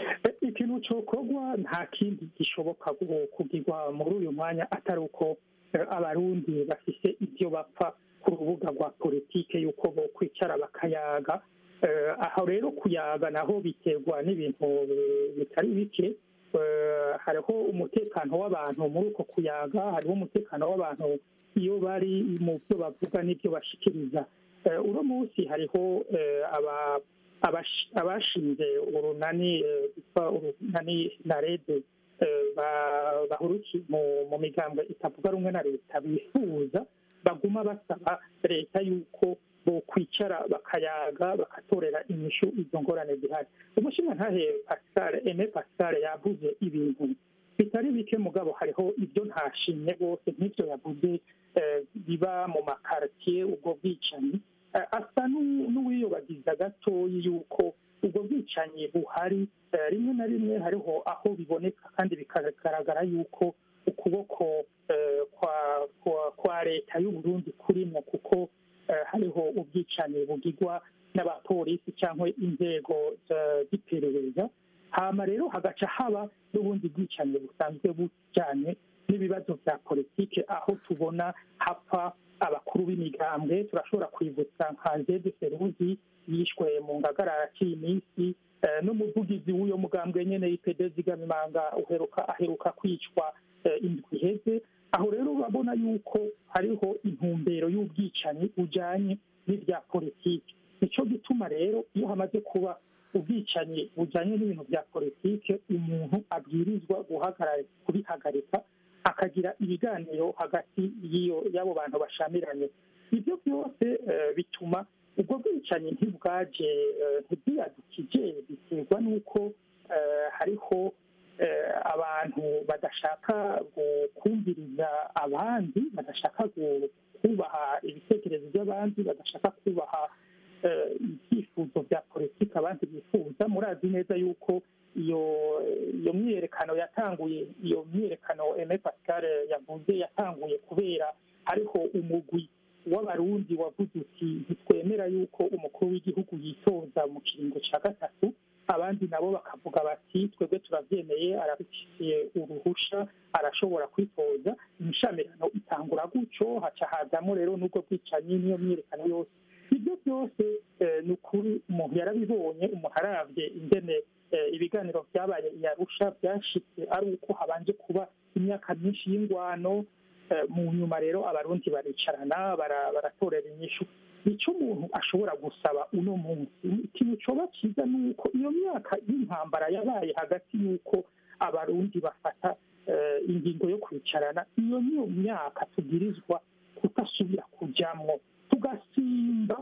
ikintu cyokorwa nta kindi gishoboka gu- kugirwa muri uyu mwanya atari uko eh, abarundi bafise ibyo bapfa ku rubuga rwa politike y'uko bo kwicara bakayaga Eh, aho rero kuyaga naho biterwa n'ibintu eh, bitari bike Eh, hariho umutekano w'abantu muri uko kuyaga hariho umutekano w'abantu iyo bari mu byo bavuga n'ibyo bashikiriza Eh, uno munsi hariho eh, aba abash- abashinze urunani eh, rwitwa urunani na rede eh, ba- bahurukiye mu- mu migambwe itavuga rumwe na leta bifuza baguma basaba leta yuko bokwicara bakayaga bakatorera inyishu izo ngorane zihari umushingantahe pascal eme pascal yavuze ibintu bitari bike mugabo hariho ibyo ntashimye rwose nk'ibyo yavuze eh, biba mu makaritiye ubwo bwicanyi Eh, asa n'u- n'uwiyobagiza gatoyi yuko ubwo bwicanyi buhari eh, rimwe na rimwe hariho aho biboneka kandi bikagaragara yuko ukuboko eh, kwa kwa- kwa leta y'uburundi kurimo kuko eh, hariho ubwicanyi bugirwa n'abapolisi cyangwa inzego za- z'iperereza hama rero hagaca haba n'ubundi bwicanyi busanzwe bujyanye n'ibibazo bya politike aho tubona hapfa abakuru b'imigambwe turashobora kwibutsa nka zede feruzi yishwe mu ngagara yaciye iminsi eh, n'umuvugizi w'uyo mugambwe nyene ipede zigamimanga uheruka aheruka kwicwa eh, indwi iheze aho rero urabona yuko hariho intumbero y'ubwicanyi bujanye n'ibya politiki nico gituma rero iyo hamaze kuba ubwicanyi bujanye n'ibintu bya politike umuntu abwirizwa guhagarara kubihagarika akagira ibiganiro hagati y'iyo y'abo bantu bashamiranye ibyo byose eh, bituma ubwo bwicanyi ntibwaje eh, ntibwiyadukije biterwa n'uko eh, hariho eh, abantu badashaka gu- kumviriza abandi badashaka gu- kubaha ibitekerezo by'abandi badashaka kubaha eh, ibyifuzo bya politiki abandi bifuza murazi neza yuko iyo iyo myiyerekano yatanguye iyo myiyerekano eme pascal yavuze yatanguye kubera hariho umugwi w'abarundi wavuze uti ntitwemera yuko umukuru w'igihugu yitoza mu kiringo cya gatatu abandi nabo bakavuga bati twebwe turabyemeye arabifitiye uruhusha arashobora kwitoza imishamirano itangura gutyo haca hazamo rero n'ubwo bwicanyi n'iyo myiyerekano yose ibyo byose eh, ni ukuri umuntu yarabibonye umuntu arabye ingene eh, ibiganiro byabaye i arusha byashitse ari uko habanje kuba imyaka myinshi y'ingwano eh, mu nyuma rero abarundi baricarana bara- baratorera inyishu icyo umuntu ashobora gusaba uno munsi ikintu coba cyiza ni uko iyo myaka y'intambara yabaye hagati y'uko abarundi bafata eh, ingingo yo kwicarana iyo niyo myaka tubwirizwa kutasubira kujyamwo tugasimba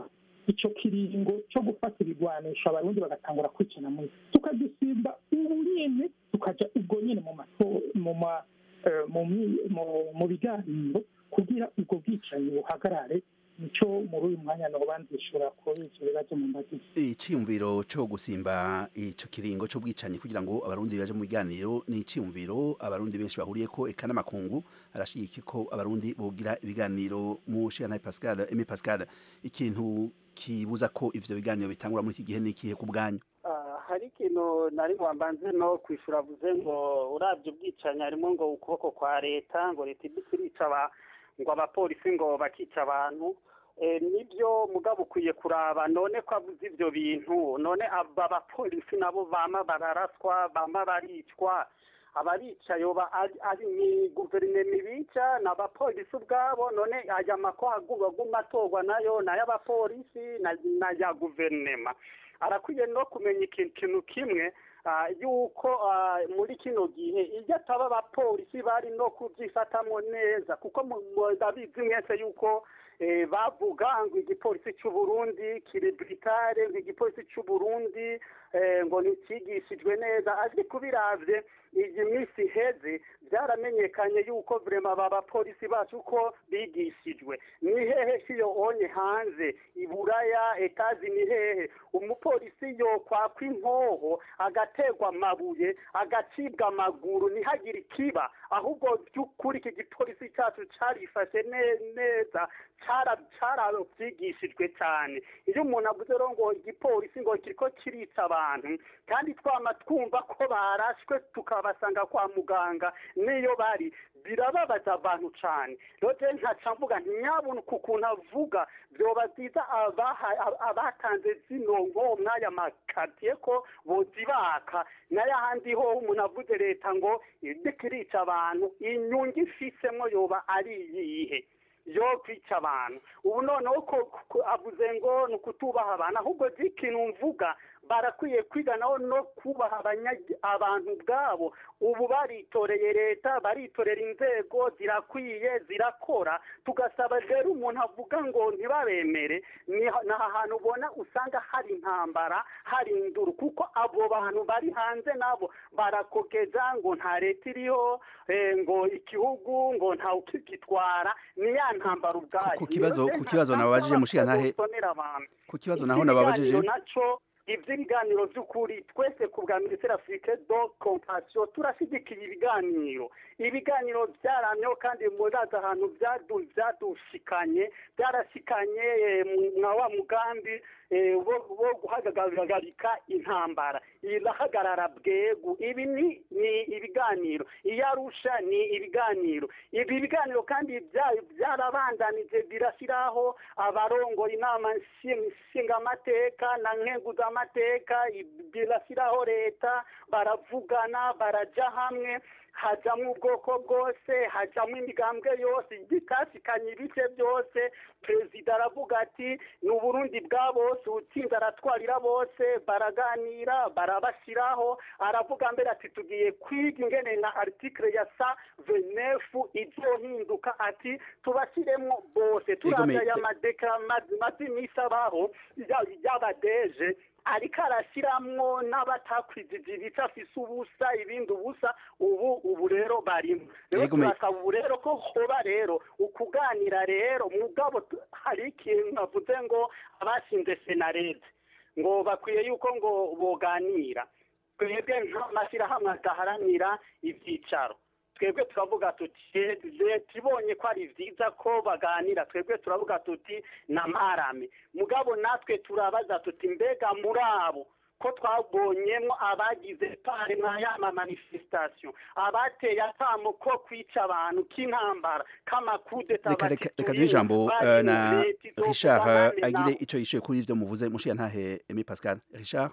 icyo kiringo cyo gufata ibigwanisho abarundi bagatangura kwicana muri tukagisimba ubu nyene tukaja ubwo nyene mu mato- mu ma eh, mu mi- mu- mu biganiro kugira ubwo bwicanyi buhagarare nico muri uyu mwanya noba nzishura kuri ivyo bibazo mu mbagizi iciyumviro cyo gusimba ico kiringo cyo bwicanyi kugira ngo abarundi baje mu biganiro ni iciyumviro abarundi benshi bahuriye ko eka n'amakungu arashyigikiye ko abarundi bogira ibiganiro mu shiranaye Pascal Aimé Pascal ikintu kibuza ko ivyo biganiro bitangura muri iki gihe ni ikihe ku bwanyu Ah, hari ikintu nari wambanze no kwishura avuze ngo urabye ubwicanyi harimo ngo ukuboko kwa leta ngo leta ibisi irica aba- ngo abapolisi ngo bakica abantu Eh, nibyo mugabo ukwiye kuraba none ko avuze ivyo bintu none aba bapolisi nabo bama bararaswa bama baricwa abarica yoba ari ari ni guverinoma ibica ni abapolisi ubwabo none aya makoha aguma atorwa nayo ni ay'abapolisi na- n'aya guverinoma arakwiye no kumenya ikintu kintu kimwe ah, yuko ah, muri kino gihe iyo ataba abapolisi bari no kubyifatamo neza kuko mu- mu- ndabizi mwese yuko eh, bavuga ngo igipolisi cy'u Burundi kiri britare ngo igipolisi cy'u Burundi eh, ngo ntikigishijwe neza ariko biravye iyi minsi iheze byaramenyekanye yuko vrema aba bapolisi bacu ko bigishijwe ni hehe siyo onye hanze iburaya etazi ni hehe umupolisi yokwakwa inkoho agaterwa amabuye agacibwa amaguru ntihagire ikiba ahubwo by'ukuri iki gipolisi cyacu carifashe ne- neza cara- carabyigishijwe cyane iyo umuntu avuze rero ngo igipolisi ngo kiriko kirica abantu kandi twama twumva ko barashwe tukabasanga kwa muganga niyo bari birababaza abantu cyane rero je nkaca mvuga nti nyabona ku kuntu avuga vyoba byiza abaha- ab- abatanze zino nko mwaya makatiye ko bozibaka n'ayahandi ho umuntu avuze leta ngo iriko irica abantu inyungu ifisemo yoba ari iyihe yo kwica abantu ubu noneho ko ko avuze ngo ni ukutubaha abantu ahubwo ikintu mvuga barakwiye kwiga naho no kubaha abanya- abantu ubwabo ubu baritoreye leta baritorera inzego zirakwiye zirakora tugasaba rero umuntu avuga ngo ntibabemere ni ni aha hantu ubona usanga hari intambara hari induru kuko abo bantu bari hanze nabo barakokeza ngo nta leta iriho eh, ngo igihugu ngo nta ukigitwara ni ya ntambara ubwayo ku kibazo- Niyo ku kibazo nta- nababajije nta- Mushiyantahe- bosonera abantu. ku kibazo Iki naho nababajije kiganiro naco ivy'ibiganiro vy'ukuri twese ku bwa minisiteri afurike do compassion turashyigikiye ibiganiro ibiganiro byaramyeho kandi murazi ahantu byadu- byadushikanye byarashikanye eh, mu- mwa wa mugambi eh, wo wo guhagarika intambara irahagarara bwegu ibi ni ni ibiganiro iyo arusha ni ibiganiro ibi biganiro kandi bya- byarabandanije birashyiraho abarongoye inama nshi- nshingamateka na nkenguzamateka birashyiraho leta baravugana barajya hamwe hajyamo ubwoko bwose hajyamo imigambwe yose bitashikanye ibice byose perezida aravuga ati ni uburundi bwa bose utsinze aratwarira bose baraganira barabashyiraho aravuga mbere ati tugiye kwiga ingene na article ya sa venefu izohinduka ati tubashyiremo bose turavya aya madeka maze iminsi abaho ya- y'abadeje ariko arashyiramo n'abatakwijije ibice afise ubusa ibindi ubusa ubu ubu rero barimo rero Yego, me- turasaba ubu rero ko hoba rero ukuganira rero mugabo tu- hari ikintu navuze ngo abashinze senarede ngo bakwiye yuko ngo boganira twebwe nk'amashyirahamwe adaharanira ibyicaro twebwe turavuga tuti leta ibonye ko ari byiza ko baganira twebwe turavuga tuti namarame mugabo natwe turabaza tuti mbega muri abo ko twabonyemo abagize pare mwa yama manifestation abateye akamo ko kwica abantu k'intambara k'amakudeta reka reka reka duhe ijambo eh, na Richard agire ico yishuye kuri ivyo muvuze Mushiyantahe Aimé Pascal Richard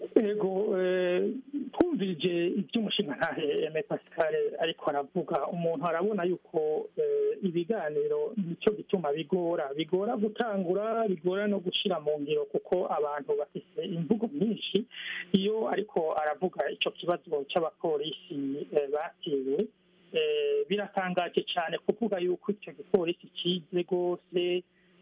ego eh, twumvirije iby'umushinga ntahe eme pascal ariko aravuga umuntu arabona yuko eh, ibiganiro nicyo gituma bigora bigora gutangura bigora no gushyira mu ngiro kuko abantu bafite imvugo nyinshi iyo ariko aravuga icyo kibazo cy'abapolisi eh, batewe eh, biratangaje cyane kuvuga yuko icyo gipolisi kize rwose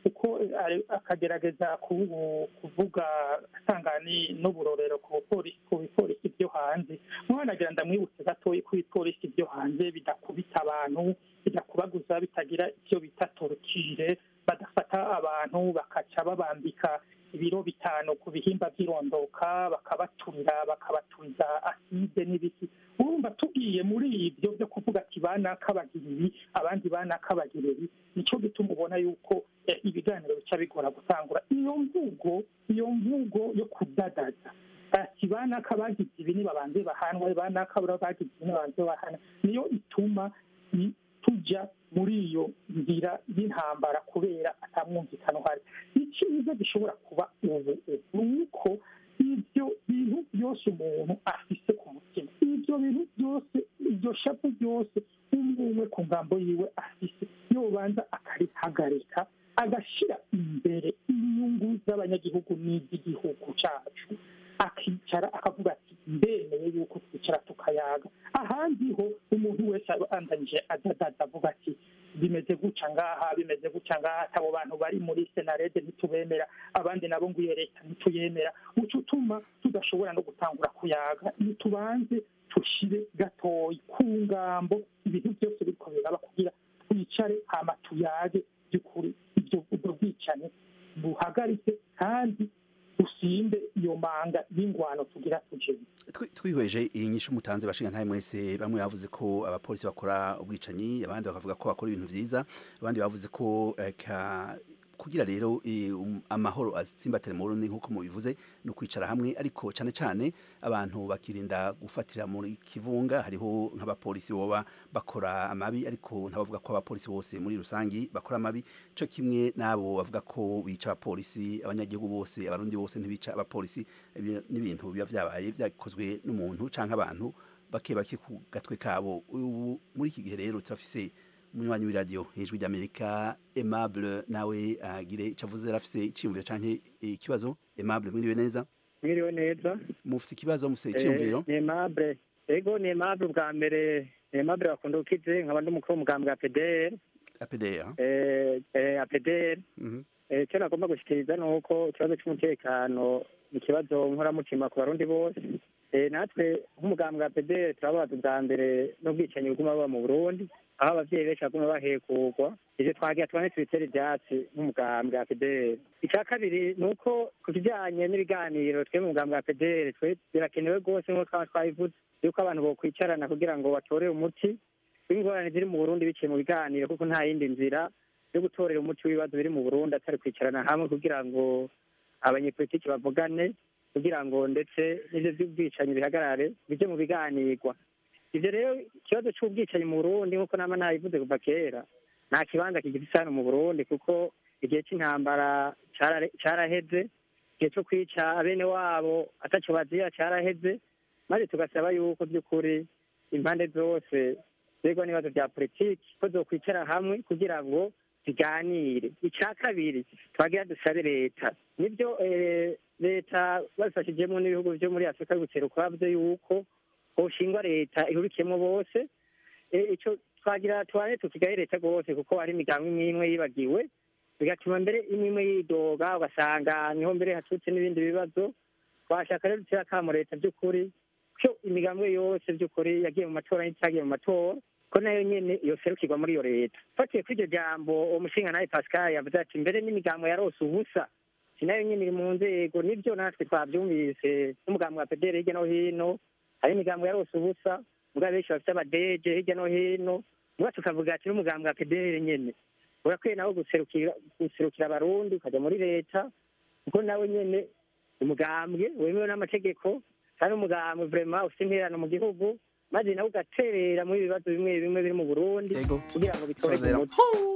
kuko ari- akagerageza ku- kuvuga atanga ni- n'uburorero ku polisi ku bipolisi byo hanze mwanagira ndamwibutse gatoya ko ibipolisi byo hanze bidakubita abantu bidakubaguza bitagira icyo bita torukire badafata abantu bakaca babambika ibiro bitanu ku bihimba by'irondoka bakabaturira bakabaturiza aside n'ibiki urumva tugiye muri ibyo byo kuvuga ati banaka bagira ibi abandi banaka bagira ibi nicyo gituma ubona yuko eh, ibiganiro bica bigora gutangura iyo mvugo iyo mvugo yo kudadaza ati banaka bagize ibi nibabanze bahanwe banaka bura bagize ibi nibabanze bahana niyo ituma i- tujya muri iyo nzira y'intambara kubera atamwumvikano uhari icyiza gishobora kuba ubu ni uko ibyo bintu byose umuntu afise ku mutima ibyo bintu byose iryo shapu byose umwe umwe ku ngambo yiwe afise yobanza akarihagarika agashyira imbere inyungu z'abanyagihugu n'iz'igihugu cyacu akicara akavuga ati ndemeye yuko twicara tukayaga ahandi ho umuntu wese abandanyije adadaza avuga ati bimeze guca ngaha bimeze guca ngaha abo bantu bari muri senarede ntitubemera abandi nabo ngo iyo leta ntituyemera uca utuma tudashobora no gutangura kuyaga nitubanze tushire gatoyi ku ngambo ibintu byose biriko biraba kugira twicare hama tuyage by'ukuri ibyo ubwo bwicanyi buhagarike kandi usinde iyo manga y'ingwano tugira tujemo Twi- twihweje iyi nyishu mutanze bashinga ntaye mwese bamwe bavuze ko abapolisi bakora ubwicanyi abandi bakavuga ko bakora ibintu vyiza abandi bavuze ko eh, ka kugira rero eh, um, amahoro atsimbatire mu Burundi nkuko mubivuze no kwicara hamwe ariko cyane cyane abantu bakirinda gufatira muri kivunga hariho nk'abapolisi boba bakora amabi ariko ntabavuga ko abapolisi bose muri rusangi bakora amabi cyo kimwe nabo bavuga ko bica abapolisi abanyagihugu bose abarundi bose ntibica abapolisi ibi- n'ibintu biba vyabaye vyakozwe n'umuntu canke abantu bake bake ku gatwe kabo ubu muri iki gihe rero turafise umunywanyi w'iradiyo ijwi ry'amerika aimable nawe agire ico avuze arafise iciyumviro canke ikibazo aimable mwiriwe neza mwiriwe neza mufise ikibazo mufise Eh, iciyumviro ni aimable ego ni aimable bwa mbere ni aimable bakunda ukize nkaba ndi umukuru w'umugambi wa pdr apdr eh, eh, apdr Mhm. Eh, icyo nagomba gushikiriza ni uko ikibazo cy'umutekano ni ikibazo nkoramutima ku barundi bose Eh, natwe nk'umugambi wa pdr turababaza ubwa mbere n'ubwicanyi buguma buba mu burundi aho abavyeyi benshi baguma bahekurwa ivyo twagira tubane tubitere ivyatsi nk'umugambi wa pdr icya kabiri ni uko ku kijanye n'ibiganiro twe mu mugambi wa pdr twe birakenewe rwose nk'uko twaba twabivuze yuko abantu bokwicarana kugira ngo batore umuti w'ingorane ziri mu burundi biciye mu biganiro kuko nta yindi nzira yo gutorera umuti w'ibibazo biri mu burundi atari kwicarana hamwe kugira ngo abanyepolitiki bavugane kugira ngo ndetse n'ivyo vy'ubwicanyi bihagarare bije mu biganirwa ivyo rero ikibazo c'ubwicanyi mu burundi nk'uko nama nabivuze kuva kera nta kibanza kigifise hano mu burundi kuko igihe c'intambara carare- caraheze igihe co kwica abene wabo ataco bazira caraheze maze tugasaba yuko by'ukuri impande zose zirwa n'ibibazo bya politiki ko zokwicara hamwe kugira ngo ziganire icya kabiri twagira dusabe leta nibyo eh, leta babifashijemo n'ibihugu byo muri afurika y'ubuseruko bavuze yuko hoshingwa leta ihurikiyemo bose Eh, ico twagira tubane tukigaye leta rwose kuko hari imigambi imwe imwe yibagiwe bigatuma mbere imwe imwe yidoga ugasanga niho mbere haturutse n'ibindi bibazo twashaka rero dutera akamo leta by'ukuri ko imigambi yose by'ukuri yagiye mu matora n'itagiye mu matora ko nayo nyene yoserukirwa muri iyo leta fatiye kuri iryo jambo uwo mushinga nawe pascal yavuze ati mbere n'imigambo yarose ubusa si nayo nyene iri mu nzego nibyo natwe twavyumvise n'umugambi wa pedere hirya no hino hari imigambo yarose ubusa mugabo benshi bafite abadeje hirya no hino muga tukavuga ati n'umugambi wa pedere nyene urakwiye nawo guserukira guserukira abarundi ukajya muri leta kuko nawe nyene umugambwe wemewe n'amategeko kandi umugambwe vrema ufite intererano mu gihugu maze nawe ugaterera muri ibibazo bimwe bimwe biri mu burundi kugira ngo bitorerwe umuti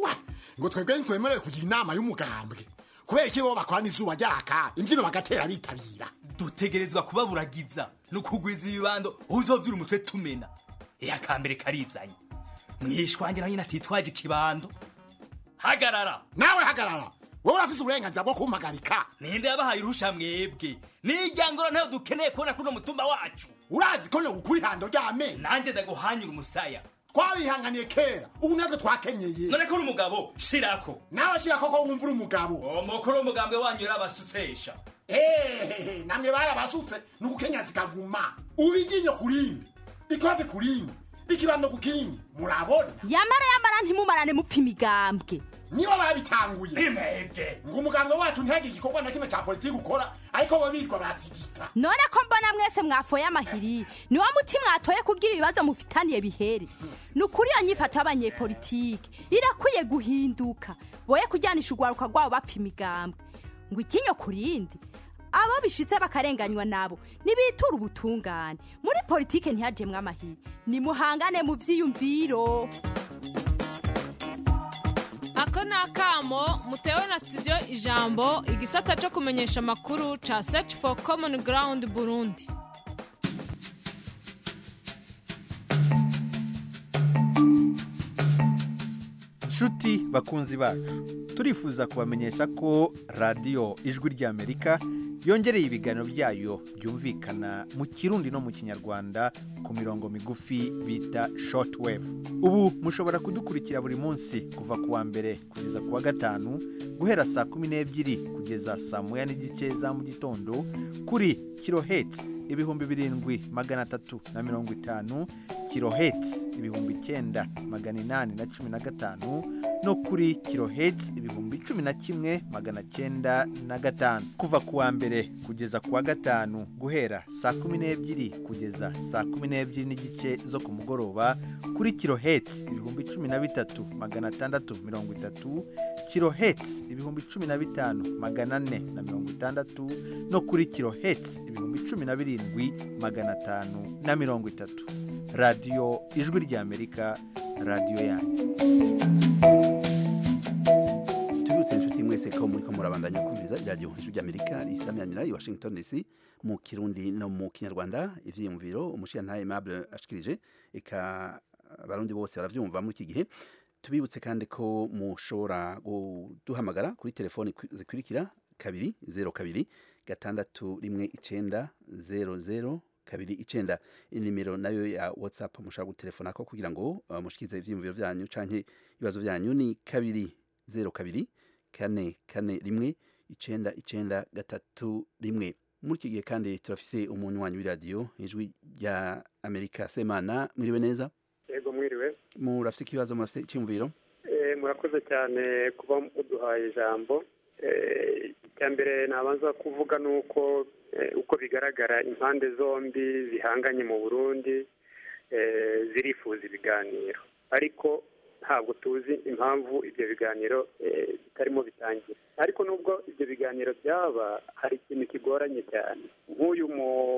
ngo twebwe ntitwemerewe kugira inama y'umugambwe kubera iki bo bakorana izuba ryaka imbyino bagatera bitabira dutegerezwa kubaburagiza no kugwiza ibibando uzovyura umutwe tumena ehe akambere karizanye mwishwanje nawe nyine atitwaje ikibando hagarara nawe hagarara wowe urafise uburenganzira bwo kumpagarika ninde yabahaye uruhusha mwebwe nijyangoro ntayo dukeneye kubona kuno mutumba wacu urazi ko nogukura ihando ry'amenyo nanjye ndaguhanyura umusaya twabihanganiye kera ubu natwe twakenyeye none ko uri umugabo shirako nawe shirako ko wumva uri umugabo umukuru w'umugambwe wanyu yarabasutsesha hehehe namwe barabasutse ni ugukenya zikaguma ubu iryinyo ku rindi ikofe ku rindi ikibando ku kindi murabona yamara yamara ntimumarane mupfa imigambwe nibo babitanguye imebwe ngo umugambwe wacu ntihagire igikorwa na kimwe ca politiki ukora ariko bo birwa batigita none ko mbona mwese mwafoye amahiri ni wa muti mwatoye kugira ibibazo mufitaniye bihere ni ukuri iyo nyifato y'abanyepolitike irakwiye guhinduka boye kujyanisha urwaruka rwabo bapfa imigambwe ngo ikinyo ku rindi abo bishitse bakarenganywa nabo nibitura ubutungane muri politike ntihajemwe amahiri nimuhangane mu vyiyumviro ako ni akamo mutewe na studio ijambo igisata cyo kumenyesha amakuru ca search for common ground burundi nshuti bakunzi bacu turifuza kubamenyesha ko radiyo ijwi ry'amerika yongereye ibiganiro byayo byumvikana mu kirundi no mu kinyarwanda ku mirongo migufi bita shortwave ubu mushobora kudukurikira buri munsi kuva ku wa mbere kugeza ku wa gatanu guhera saa kumi n'ebyiri kugeza saa moya n'igice za mu gitondo kuri kiloheti ibihumbi birindwi magana atatu na mirongo itanu kiloheti ibihumbi icyenda magana inani na cumi na gatanu no kuri kiloheti ibihumbi cumi na kimwe magana cyenda na gatanu kuva ku wa mbere kugeza ku wa gatanu guhera saa kumi n'ebyiri kugeza saa kumi n'ebyiri n'igice zo ku mugoroba kuri kiloheti ibihumbi cumi na bitatu magana atandatu mirongo itatu kiloheti ibihumbi cumi na bitanu magana ane na mirongo itandatu no kuri kiloheti ibihumbi cumi na birindwi magana atanu na mirongo itatu radiyo ijwi ry'amerika radiyo yanyu tubibutse inshuti mwese ko muri ko murabandanya kumviriza iradiyo ijwi ry'amerika risamyanira i washington dc mu kirundi no mu kinyarwanda ivyiyumviro umushiyantahe aimable ashikirije eka abarundi bose baravyumva muri iki gihe tubibutse kandi ko mushobora kuduhamagara kuri telefoni zikurikira kabiri zero kabiri gatandatu rimwe icenda zero zero kabiri icenda inimero nayo ya whatsapp mushobora gutelefona ko kugira ngo uh, mushikirize ivyiyumviro vyanyu canke ibibazo vyanyu ni kabiri zero kabiri kane kane rimwe icenda icenda gatatu rimwe muri iki gihe kandi turafise umunywanyi w'iradiyo ijwi rya amerika semana mwiriwe neza yego mwiriwe murafise ikibazo murafise icyumviro Eh, murakoze cyane kuba muduhaye ijambo Eh, icya mbere nabanza kuvuga ni uko eh, uko bigaragara impande zombi zihanganye mu burundi eh, zirifuza ibiganiro ariko ntabwo tuzi impamvu ibyo biganiro eh, bitarimo bitangira ariko nubwo ibyo biganiro byaba hari ikintu kigoranye cyane nk'uyu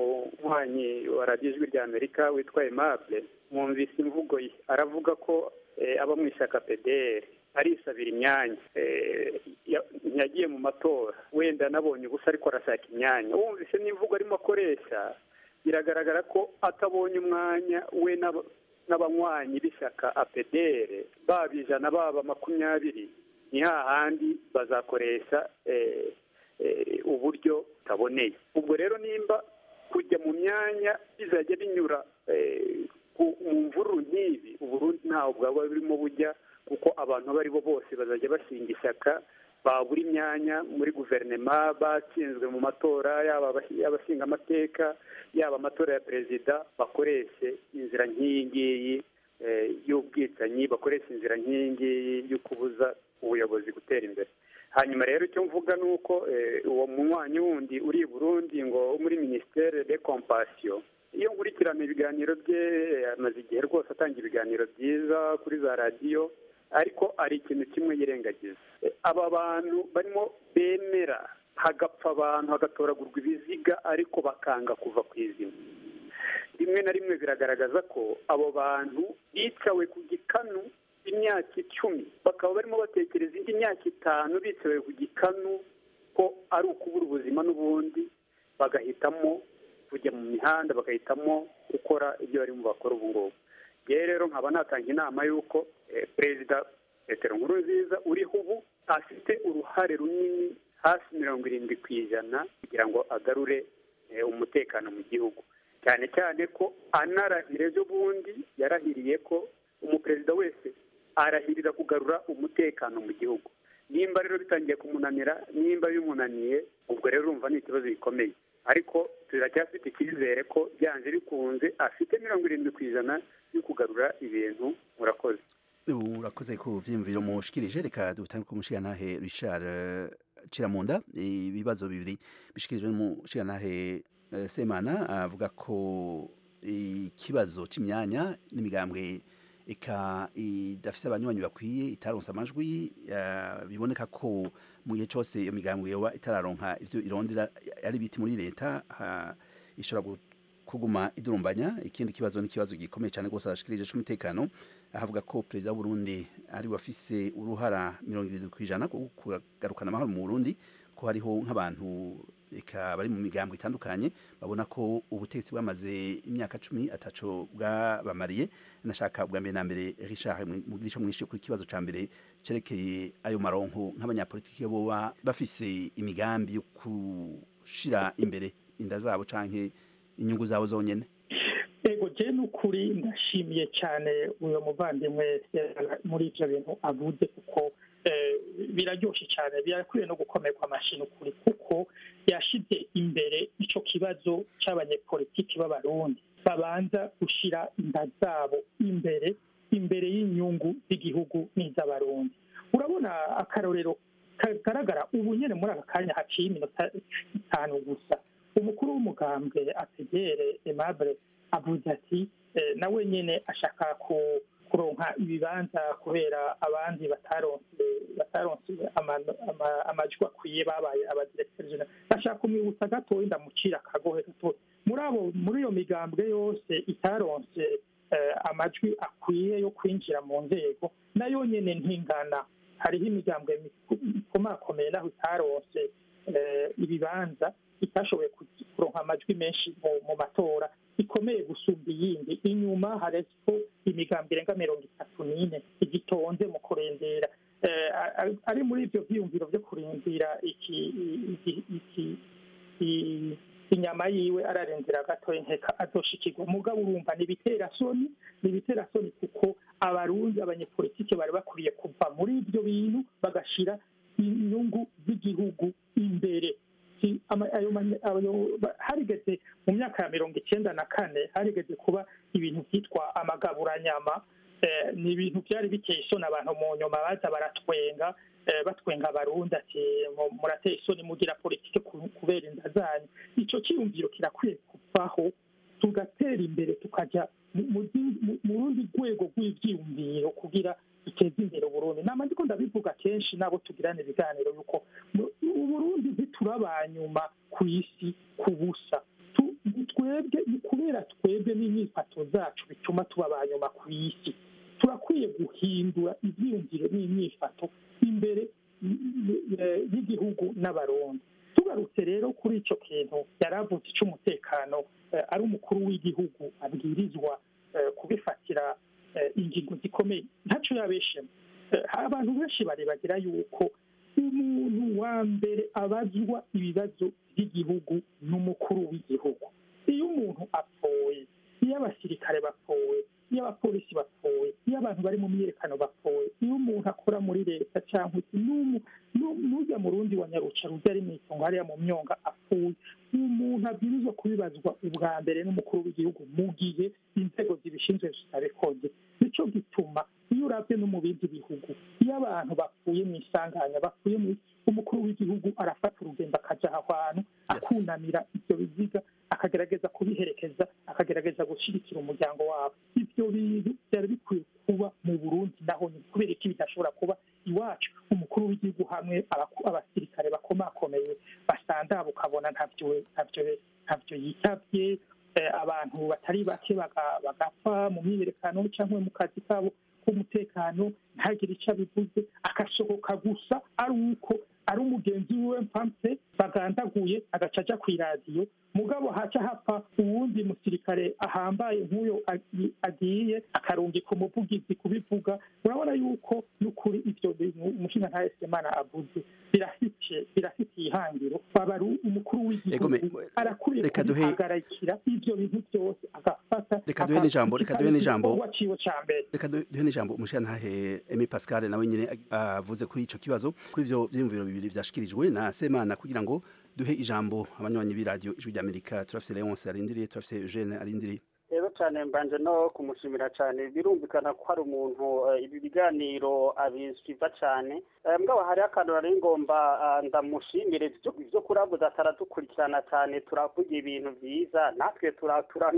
munywanyi wa radiyo ijwi rya amerika witwa aimable mwumvise imvugo ye aravuga ko eh, aba mu ishyaka pdr arisabira imyanya Eh, ya- ntiyagiye mu matora wenda anabonye ubusa ariko arashaka imyanya wumvise n'imvugo arimo akoresha biragaragara ko atabonye umwanya we n'aba- n'abanywanyi b'ishyaka apedere baba ijana baba makumyabiri ni hahandi bazakoresha eh, eh, uburyo butaboneye ubwo rero nimba kujya mu myanya bizajya binyura eh, ku- mu mvururu nk'ibi uburundi ntaho bwaba burimo bujya kuko abantu abo ari bo bose bazajya bashinga ishyaka babura imyanya muri guverinoma batsinzwe mu matora yaba abas- abashinga amateka yaba amatora ya perezida bakoreshe inzira nk'iyi ngiyi eh, y'ubwicanyi bakoresha inzira nk'iyi ngiyi yo kubuza ubuyobozi gutera imbere hanyuma rero icyo mvuga ni uko eh, uwo munywanyi wundi uri i burundi ngo wo muri minisiteri de compassion iyo nkurikirana ibiganiro bye eh, amaze igihe rwose atanga ibiganiro byiza kuri za radiyo ariko hari ikintu kimwe yirengagiza Eh, aba bantu barimo bemera hagapfa abantu hagatoragurwa ibiziga ariko bakanga kuva ku izima rimwe na rimwe biragaragaza ko abo bantu bicawe ku gikanu imyaka icumi bakaba barimo batekereza indi myaka itanu bicawe ku gikanu ko ari ukubura ubuzima n'ubundi bagahitamo kujya mu mihanda bagahitamo gukora ibyo barimo bakora ubu ngubu yewe rero nkaba natanga inama y'uko eh, perezida petero nkurunziza uriho ubu afite uruhare runini hafi mirongo irindwi ku ijana kugira ngo agarure eh, umutekano mu gihugu cyane cyane ko anarahira ejo bundi yarahiriye ko umuperezida wese arahirira kugarura umutekano mu gihugu nimba rero bitangiye kumunanira nimba bimunaniye ubwo rero urumva ni ikibazo gikomeye ariko turacyafite icyizere ko byanze bikunze afite mirongo irindwi ku ijana yo kugarura ibintu murakoze urakoze ku vyiyumviro mushikirije reka dutange ku mushigantahe richard eh, ciramunda ibibazo bibiri bishikirijwe n'umushigantahe eh, semana avuga ko ikibazo c'imyanya n'imigambwe eka idafise abanywanyi bakwiye itaronse amajwi eh, biboneka ko mu gihe cose iyo migambwe yoba itararonka ivyo irondera ari biti muri leta ha- ishobora gu- kuguma idurumbanya ikindi kibazo ni kibazo gikomeye cyane rwose arashikirije c'umutekano ahavuga ko perezida w'uburundi ari wafise uruhara mirongo irindwi ku ijana ku kugarukana amahoro mu burundi ko hariho nk'abantu eka bari mu migambwe itandukanye babona ko ubutegetsi bwamaze imyaka cumi ataco bwabamariye nashaka bwa mbere na mbere richard mugira ico mwishe kuri ikibazo ca mbere cerekeye ayo maronko nk'abanyapolitiki boba bafise imigambi yo gushira imbere inda zabo canke inyungu zabo zonyene ego je n'ukuri ndashimiye cyane uyo muvandimwe eh, muri ivyo bintu avuze kuko eh, biraryoshe cyane birakwiye no gukomerwa amashyi n'ukuri kuko yashize imbere ico kibazo c'abanyepolitiki b'abarundi babanza gushira inda zabo imbere imbere y'inyungu z'igihugu n'iz'abarundi urabona akarorero kagaragara ubu nyene muri aka kanya haciye iminota itanu gusa umukuru w'umugambwe ategere aimable avuze ati eh, nawe nyene ashaka ku- kuronka ibibanza kubera abandi bataronse bataronse ama- ama- amajwi akwiye babaye abadirekiteri jenerali ashaka kumwibutsa gatoya ndamucira akagohe gatoya muri abo muri iyo migambwe yose itaronse eh, amajwi akwiye yo kwinjira mu nzego nayo nyene ntingana hariho imigambwe miku- ikomakomeye naho itaronse eh, ibibanza itashoboye ku- kuronka amajwi menshi mu- mu matora ikomeye gusumba iyindi inyuma hariko imigambi irenga mirongo itatu n'ine igitonze mu kurindira Eh, a- a- ari muri ivyo vyiyumviro vyo kurindira iki iki- iki- i- inyama yiwe ararindira gatoya nkeka azoshikirwa mugabo urumva ni ibiterasoni ni ibiterasoni kuko abarundi abanyepolitike bari bakwiye kuva muri ivyo bintu bagashira inyungu z'igihugu imbere Si- ama- ayo manye- ayo- ba- harigeze mu myaka ya mirongo icyenda na kane harigeze kuba ibintu byitwa amagaburanyama eh, ni ibintu byari biteye isoni abantu mu nyuma baza baratwenga eh, batwenga abarundi ati mu- murateye isoni mugira politike ku- kubera inda zanyu ico cyiyumviro kirakwiye kuvaho tugatera imbere tukaja mu- mu zindi- mu- mu rundi rwego rw'ivyiyumviro kugira duteze imbere uburundi nama ndiko ndabivuga kenshi nabo tugirana ibiganiro yuko mu- uburundi ntiturabanyuma ku isi ku busa Tu- twebwe ni kubera twebwe n'imyifato zacu bituma tuba abanyuma ku isi turakwiye guhindura ivyiyumviro n'imyifato imbere eh, y'igihugu n'abarundi tugarutse rero kuri ico kintu yaravutse c'umutekano eh, ari umukuru w'igihugu abwirizwa eh, kubifatira eh, ingingo zikomeye ntaco yabeshemo Eh, abantu benshi barebagira yuko umuntu wa mbere abazwa ibibazo by'igihugu n'umukuru w'igihugu iyo umuntu apfuye iyo abasirikare bapfuye iyo abapolisi bapfuye iyo abantu bari mu myiyerekano bapfuye iyo umuntu akora muri leta cyangwa iki n'umu- nu- n'ujya mu rundi wa nyaruca rujya ari mu itongo hariya mu myonga apfuye umuntu abwirizwa kubibazwa ubwa mbere n'umukuru w'igihugu mu gihe inzego zibishinzwe zitabikoze nicyo gituma iyo urabye no mu bindi bihugu iyo abantu bapfuye mu isanganya bapfuye mu umukuru w'igihugu arafata urugendo akaja aho hantu akunamira ibyo biziga akagerageza kubiherekeza akagerageza gushyigikira umuryango wabo ibyo bintu byari bikwiye kuba mu burundi naho ni kubera iki bidashobora kuba iwacu umukuru w'igihugu hamwe abaku- abasirikare bakomakomeye basandaba ukabona ntabyo ntabyo ntabyo yitabye eh, abantu batari bake baga- bagapfa mu myiyerekano cyangwa mu kazi kabo k'umutekano ntagire icyo abivuze agasohoka gusa ari uko ari umugenzi wiwe mpampe bagandaguye agaca aja ku iradiyo mugabo haca hapfa uwundi musirikare ahambaye nk'uyo agi- agiye akarungika umuvugizi kubivuga urabona yuko n'ukuri ivyo bintu umushinga nta semana avuze birafite birafitiye ihangiro aba ari umukuru Ego me- w'igihugu arakwiye reka duhe- kubihagarikira ibyo bintu byose agafata Reka duhe n'ijambo, reka duhe n'ijambo. igikorwa ciwe ca mbere reka du- duhe n'ijambo umushirantahe Aimé Pascal nawe nyine ag- avuze kuri ico kibazo kuri ivyo vyiyumviro bibiri vyashikirijwe na Semana kugira ngo duhe ijambo abanywanyi b'iradiyo ijwi ry'Amerika turafise Leonce arindiriye turafise Eugene arindiriye rero cyane mbanje no kumushimira cyane birumvikana ko hari umuntu eh, ibi biganiro abisiva cyane Eh, mugabo hariho akantu nari ngomba ah, ndamushimire ivyo ivyo kuravuza ataradukurikirana cyane turavuga ibintu vyiza natwe tura tura